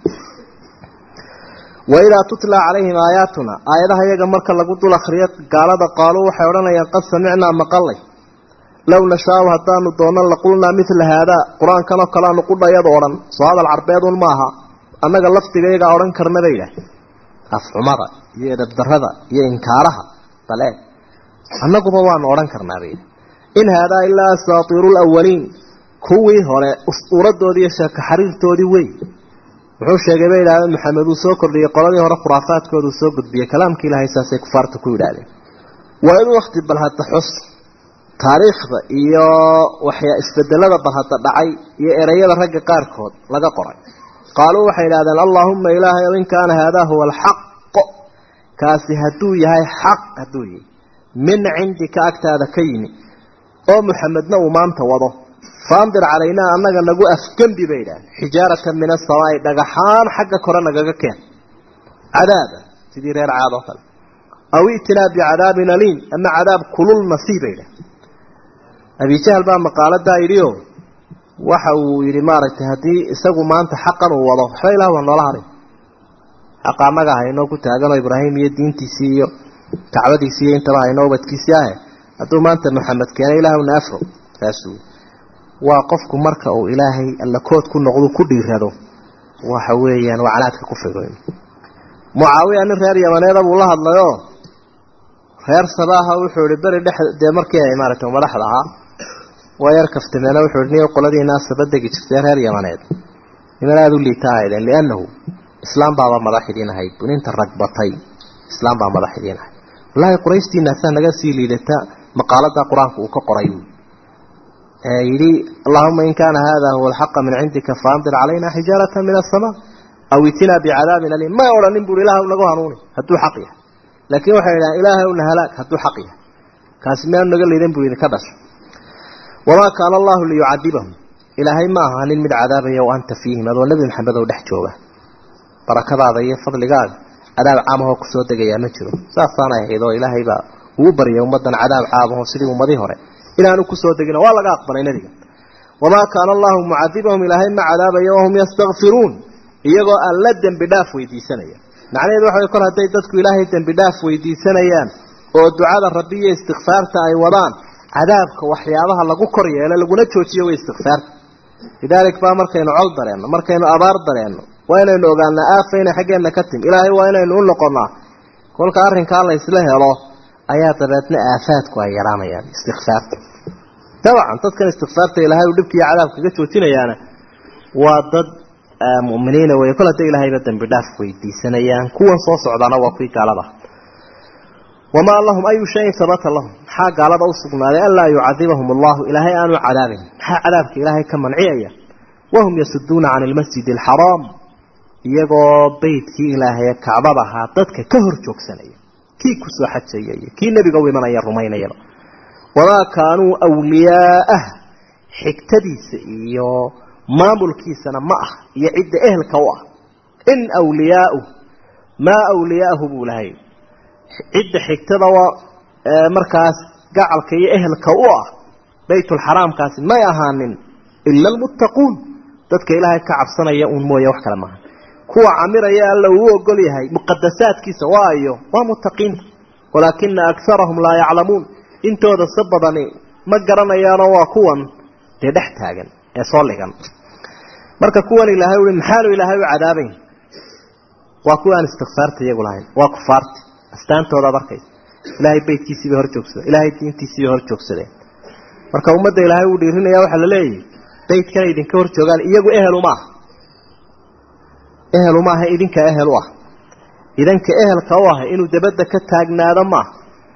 waidaa tutla calayhim aayaatuna aayadaha iyaga marka lagu dul akriyo gaalada qaaluu waxay odhanayaan qad samicnaa maqalay low nashaau haddaanu doonno laqulnaa midla haadaa qur-aankan oo kale aanu qudhayadu odhan soo hadal carbeedun maaha annaga laftigayagaa odhan karna bay idhaah afxumada iyo edabdarada iyo inkaaraha bale annaguba waanu odhan karnaa bay in haadaa ilaa asaatiiru lawaliin kuwii hore ustuuradoodii iyo sheeko xariirtoodii wey wuxuu sheegay bay idhahdeen maxamed uu soo kordhiyey qoladii hore khuraafaadkoodu soo gudbiyey kalaamkii ilaahay saasay kufaarta ku yidhaahdeen waa in wakti bal hadda xus taariikhda iyo waxyaa isbedelada bal hadda dhacay iyo ereyada ragga qaarkood laga qoray qaaluu waxay idhahdeen allaahuma ilaahay in kaana haadaa huwa alxaq kaasi hadduu yahay xaq hadduu yahay min cindika agtaada ka yimi oo muxamedna uu maanta wado faandir calaynaa annaga nagu afgembi bay idhahdeen xijaaratan min asamaai dhagaxaan xagga kore nagaga keen cadaaba sidii reer caad oo kale aw i'tinaa bicadaabin aliim ama cadaab kulul nasiib bay idhahdeen abijahal baa maqaaladaa yidhio waxa uu yidhi maaragtay haddii isagu maanta xaqan uu wado waxba ilah waa noola haray xaqa annaga haynoo ku taaganoo ibraahim iyo diintiisii iyo kacbadiisii iyo intaba haynoo ubadkiisii ahe hadduu maanta maxamed keenay ilaahuna afro saasuu waa qofku marka uu ilaahay allakood ku noqdu ku dhiirado waxa weeyaan waa canaadka ku figo mucaawiya nin reer yamaneeda buu la hadlayoo reer sabaaha wuxuu ihi beri dhex dee markii ay maaragtay madaxda ahaa waa yar kaftameena wuxuu ihi niyo qoladiina sabadegi jirtay reer yamaneed niman aada u liita ahaydeen liannahu islaam baaba madax idiin ahayd buninta ragbatay islaam baa madax idiin ahayd wallaahi qurayshtiinaasaa naga sii liidata maqaalada qur-aanka uu ka qoray yidhi allahuma in kaana hada huwa alxaqa min cindika faandir calayna xijaarata min asamaa aw itinaa bicadaabin aliim may odhanin buui ilaah nagu hanuuni hadduu xaq yahay laakiin waxay idhahan ilaahwna halaag hadduu xaq yahay kaasi miyaanu naga liidan buu idinka dhashay wamaa kaana allahu liyucadibahum ilaahay ma aha nin mid cadaabaya wa anta fiihim adoo nebi maxamed oo dhex jooga barakadaada iyo fadligaaga cadaab caamahoo kusoo degayaa ma jiro saasaanay ahayd oo ilaahay baa uu baryay ummaddan cadaab caamaho sidii ummadii hore inaanu kusoo degin waa laga aqbalay nebiga wamaa kaana allahu mucadibahum ilaahay ma cadaabaya wahum yastakfiruun iyagoo aan la dembi dhaaf weydiisanaya macnaheedu waxa way kor hadday dadku ilaahay dembi dhaaf weydiisanayaan oo ducada rabbi iyo istikfaarta ay wadaan cadaabka waxyaabaha lagu kor yeelo laguna joojiyo way istikfaarta lidaalik baa markaynu col dareenno markaynu abaar dareenno waa inaynu ogaanaa aafa inay xaggeenna ka timi ilaahay waa inaynu u noqonnaa kolka arrinkaa la ysla helo ayaa dabeedna aafaadku ay yaraanayaan istikfaarta dabcan dadkan istikfaarta ilaahay uu dhibkiiyo cadaabka kaga joojinayaana waa dad mu'miniina wey kol hadday ilaahayba dembi dhaaf weydiisanayaan kuwan soo socdaana waa kuwii gaalada wamaa lahum ayu shayin habata lahum maxaa gaalada u sugnaaday an laa yucadibahum allahu ilaahay aanu cadaabin maxaa cadaabka ilaahay ka manciyaya wahum yasuduuna can ilmasjidi alxaraam iyagoo beydkii ilaahaye kacbada ahaa dadka ka hor joogsanaya kii kusoo xajaya iyo kii nebiga u imanaya rumaynayaba wamaa kaanuu wliyaa'ah xigtadiisa iyo maamulkiisana ma ah iyo cidda ehelka u ah in wliyaau maa wliyaahu buu lahay cidda xigtada waa markaas gacalka iyo ehelka u ah baytulxaraamkaasi may ahaanin ila almuttaquun dadka ilaahay ka cabsanaya uun mooye wax kale maaha kuwa camiraya alla uu ogol yahay muqadasaadkiisa waayo waa muttaqiinta walaakina akarahum laa yaclamuun intooda si badani ma garanayaanoo waa kuwan dee dhex taagan ee soo ligan marka kuwan ilaahay ui maxaanu ilaahay u cadaabayn waa kuwa aan istikfaarta iyagu lahayn waa kufaarti astaantoodaad arkaysa ilaahay beytkiisiibay hor joogsadeen ilaahay diintiisiibay hor joogsadeen marka ummadda ilaahay uu dhiirinaya waxaa la leeyahy beytkana idinka hor joogaan iyagu ehel uma ah ehelu maaha idinka ehel u ah idanka ehelka u ah inuu dabadda ka taagnaado maaha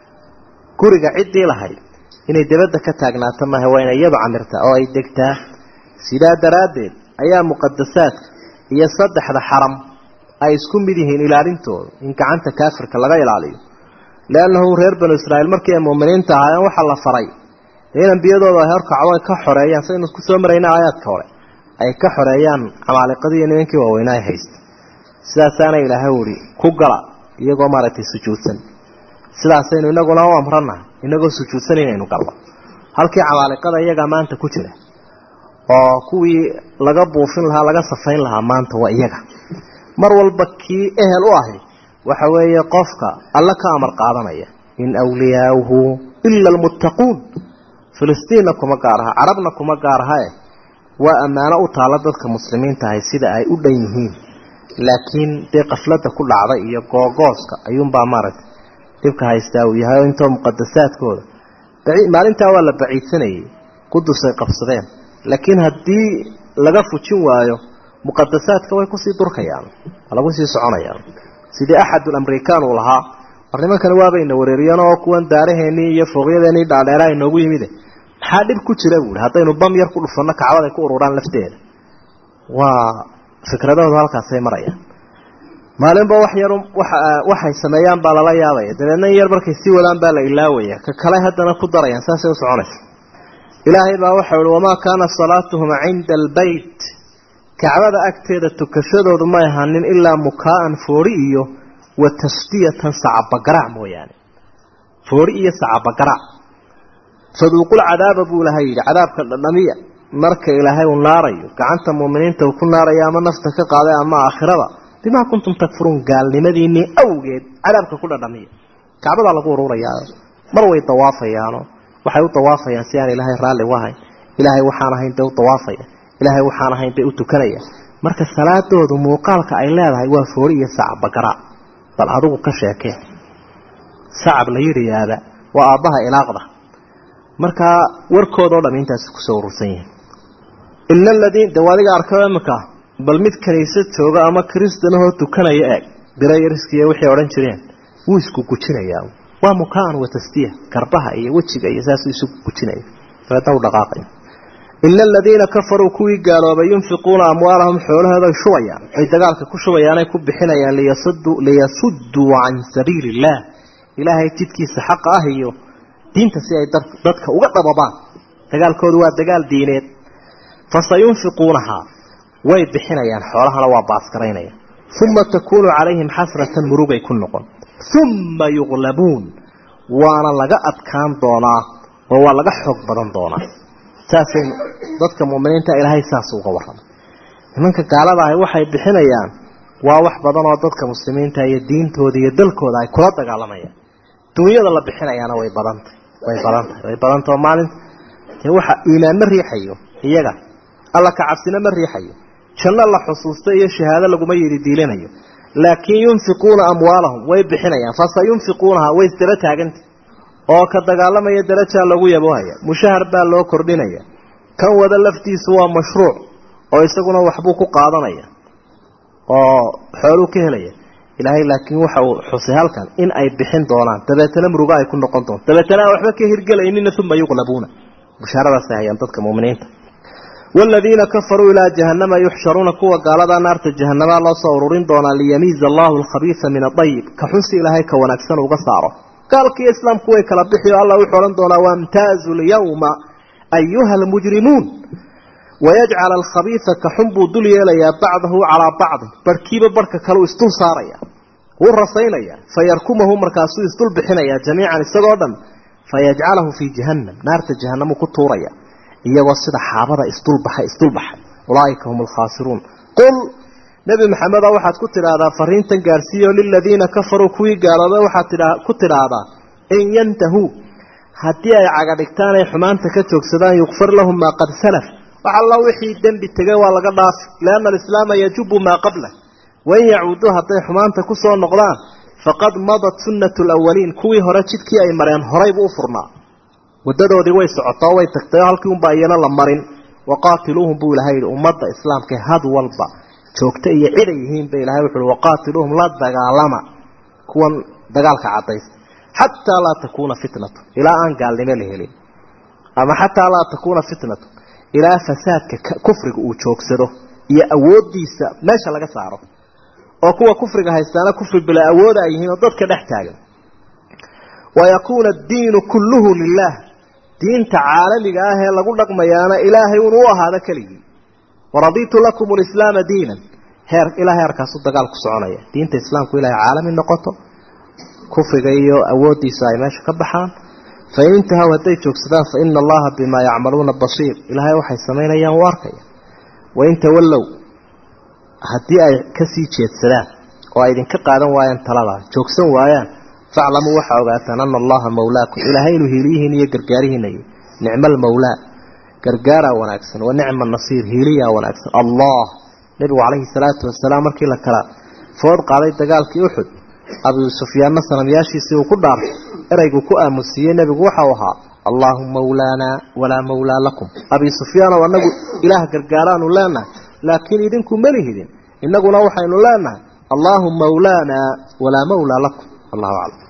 guriga ciddii lahayd inay dabadda ka taagnaato maaha waa inay iyadu camirtaa oo ay degtaa sidaa daraaddeed ayaa muqadasaadka iyo saddexda xaram ay isku mid yihiin ilaalintooda in gacanta kaafirka laga ilaaliyo liannahu reer banu israa'iil markii ay muuminiinta ahaayeen waxaa la faray in ambiyadooda ay horkacdo ay ka xoreeyaan saynu ku soo marayna aayaadka hore ay ka xoreeyaan camaaliqadii iyo nimankii waaweynaa ay haysta sidaasaana ilaahay uhi ku gala iyagoo maaragtay sujuudsan sidaasaynu inaguna u amranahay inagoo sujuudsan inaynu galno halkii camaaliqada iyagaa maanta ku jira oo kuwii laga buufin lahaa laga safayn lahaa maanta waa iyaga mar walba kii ehel u ahi waxa weeye qofka alla ka amar qaadanaya in awliyaauhu ila almuttaquun filistiinna kuma gaar aha carabna kuma gaar ahae waa ammaano u taalla dadka muslimiinta ahay sida ay u dhan yihiin laakiin dee qafladda ku dhacday iyo googooska ayuunbaa maaragtay dhibka haystaa uu yahay oo intoo muqadasaadkooda maalintaa waa la baciidsanayay qudusay qabsadeen laakiin haddii laga fujin waayo muqadasaadka way kusii durkayaan waa lagu sii soconayaan sidii axadul amrikaan uu lahaa war nimankani waabayna wareeriyeen oo kuwan daaraheenii iyo fooqyadeenii dhaadheera inoogu yimide maxaa dhib ku jira buuhi haddaynu bam yar ku dhufanno kacbad ay ku ururaan lafteeda waa fikradahoodu halkaasay marayaan maalinba wax yar waxay sameeyaan baa lala yaabaya dabeedna in yar markay sii wadaan baa la ilaawaya ka kale haddana ku darayaan saasay u soconaysa ilaahay baa waxau ihi wamaa kaana salaatuhum cinda albeyt kacbada agteeda tukashadoodu may ahanin ilaa mukaa'an foori iyo wa tasdiyatan sacabagarac mooyaane foori iyo sacabagarac faduuqul cadaaba buu ilahay yidhi cadaabka dhadhamiya marka ilaahay uu naarayo gacanta muuminiinta uu ku naarayo ama nafta ka qaaday ama aakhirada bimaa kuntum takfuruun gaalnimadiinii awgeed cadaabka ku dhadhamiya kacbadaa lagu ururayaa mar way dawaafayaano waxay u dawaafayaan si aan ilaahay raalli u ahayn ilaahay waxaan ahayn bay u dawaafaya ilaahay waxaan ahayn bay u tukanaya marka salaadoodu muuqaalka ay leedahay waa foori iyo sacab bagara bal adigu ka sheekee sacab la yidhiyaada waa aabbaha ilaaqda markaa warkoodao dham intaasi kusoo urursan yihin ina aladiin de adiga arko imika bal mid kaniisad jooga ama kristanahoo tukanaya eeg birayariskiiyo waxay odhan jireen wuu isku gujinayaa waa mukaan wa tasdiya garbaha iyo wejiga iyo saasuu isu gujinaya dabeedna u dhaqaaqaya ina aladiina kafaruu kuwii gaaloobay yunfiquuna amwaalahum xoolahooda ay shubayaan ay dagaalka ku shubayaan ay ku bixinayaan liyasudduu can sabiili illaah ilaahay jidkiisa xaqa ah iyo diinta si ay dadka uga dhababaan dagaalkoodu waa dagaal diineed fasayunfiquunahaa way bixinayaan xoolahana waa baaskaraynaya uma takuunu calayhim xasratan murugay ku noqon uma yuqlabuun waana laga adkaan doonaa oo waa laga xoog badan doonaa saasay dadka muminiinta ilaahay saas uga warramay nimanka gaalada ahi waxay bixinayaan waa wax badan oo dadka muslimiinta iyo diintooda iyo dalkooda ay kula dagaalamayaan dunyada la bixinayaana way badantahy way badantahay way badantao maalinta dee waxa iimaan ma riixayo iyaga alla ka cabsina ma riixayo janno la xusuusta iyo shahaado laguma yidhi diilanayo laakiin yunfiquuna amwaalahum way bixinayaan fasayunfiquunaha way isdaba taaganta oo ka dagaalamaya darajaa lagu yaboohaya mushahar baa loo kordhinaya kan wada laftiisu waa mashruuc oo isaguna waxbuu ku qaadanaya oo xooluu ka helaya ilaahay laakiin waxa uu xusay halkan in ay bixin doonaan dabeetana murugo ay ku noqon doonto dabeetana aan waxba ka hirgelaynina uma yuqlabuuna bushaaradaasay hayaan dadka muminiinta والذين كفروا إلى جهنم يحشرون كوا قال هذا نار جهنم الله صورين دونا ليميز الله الخبيث من الطيب كحس إلى هيك ونكسن وقصاره قال كي إسلام كوي كلبحي الله يحورن دونا وامتازوا اليوم أيها المجرمون ويجعل الخبيث كحنب دليا ليا بعضه على بعض بركيب بركة كلو استل صاريا والرصينيا فيركمه مركاسو استل بحنيا جميعا السقودا فيجعله في جهنم نار جهنم كتوريا iyagoo sida xaabada isdulbaxay isdulbaxay ulaaika hum alkhaasiruun qul nebi maxameda waxaad ku tidhaahdaa fariintan gaarsiiyo liladiina kafaruu kuwii gaaloobay waxaad ku tidhaahdaa in yantahuu haddii ay caga dhigtaan ay xumaanta ka joogsadaan yukfar lahum maa qad salaf wax alla wixii dembi tegay waa laga dhaafi lianna alislaama yajubu maa qablah wain yacuuduu hadday xumaanta ku soo noqdaan faqad madat sunnatu lawaliin kuwii hore jidkii ay mareen horaybu u furnaa wadadoodii way socotoo way tagtay oo halkii unbaa iyana la marin waqaatiluuhum buu ilahay yidhi ummadda islaamka had walba joogta iyo ciday yihiinba ilahay wuxuui waqaatiluuhum la dagaalama kuwan dagaalka cadaysta xataa laa takuuna fitnatu ilaa aan gaalnimo la helin ama xataa laa takuuna fitnatu ilaa fasaadka kufriga uu joogsado iyo awoodiisa meesha laga saaro oo kuwa kufriga haystaana kufri bila awooda ay yihiin oo dadka dhex taagan wayakuuna addiinu kulluhu lilah diinta caalamiga ah ee lagu dhaqmayaana ilaahay un u ahaado keligii waraditu lakum lislaama diinan heer ilaa heerkaasu dagaal ku soconaya diinta islaamku ilahay caalami noqoto kufriga iyo awoodiisa ay meesha ka baxaan fain intahaw hadday joogsadaan fa ina allaha bimaa yacmaluuna basiir ilaahay waxay samaynayaan u arkaya wain tawallow haddii ay kasii jeedsadaan oo ay idinka qaadan waayaan taladaa joogsan waayaan faclamuu waxaa ogaataan ana allaha mawlaakum ilaahay inuu hiiliyihiin iyo gargaarihiinayo nicma almawlaa gargaaraa wanaagsan wa nicma nasiir hiiliyaa wanaagsan allah nebigu calayhi salaatu wasalaam markii la kala food qaaday dagaalkii uxud abu sufyaanna sanamyaashiisii uu ku dhaartay ereygu ku aamusiiyey nebigu waxau ahaa allaahuma mawlaanaa walaa mawlaa lakum abi sufyaanow annagu ilaah gargaaraanu leenahay laakiin idinku malihidin innaguna waxaynu leenahay allaahuma mawlaanaa walaa mawlaa lakum allahu aclam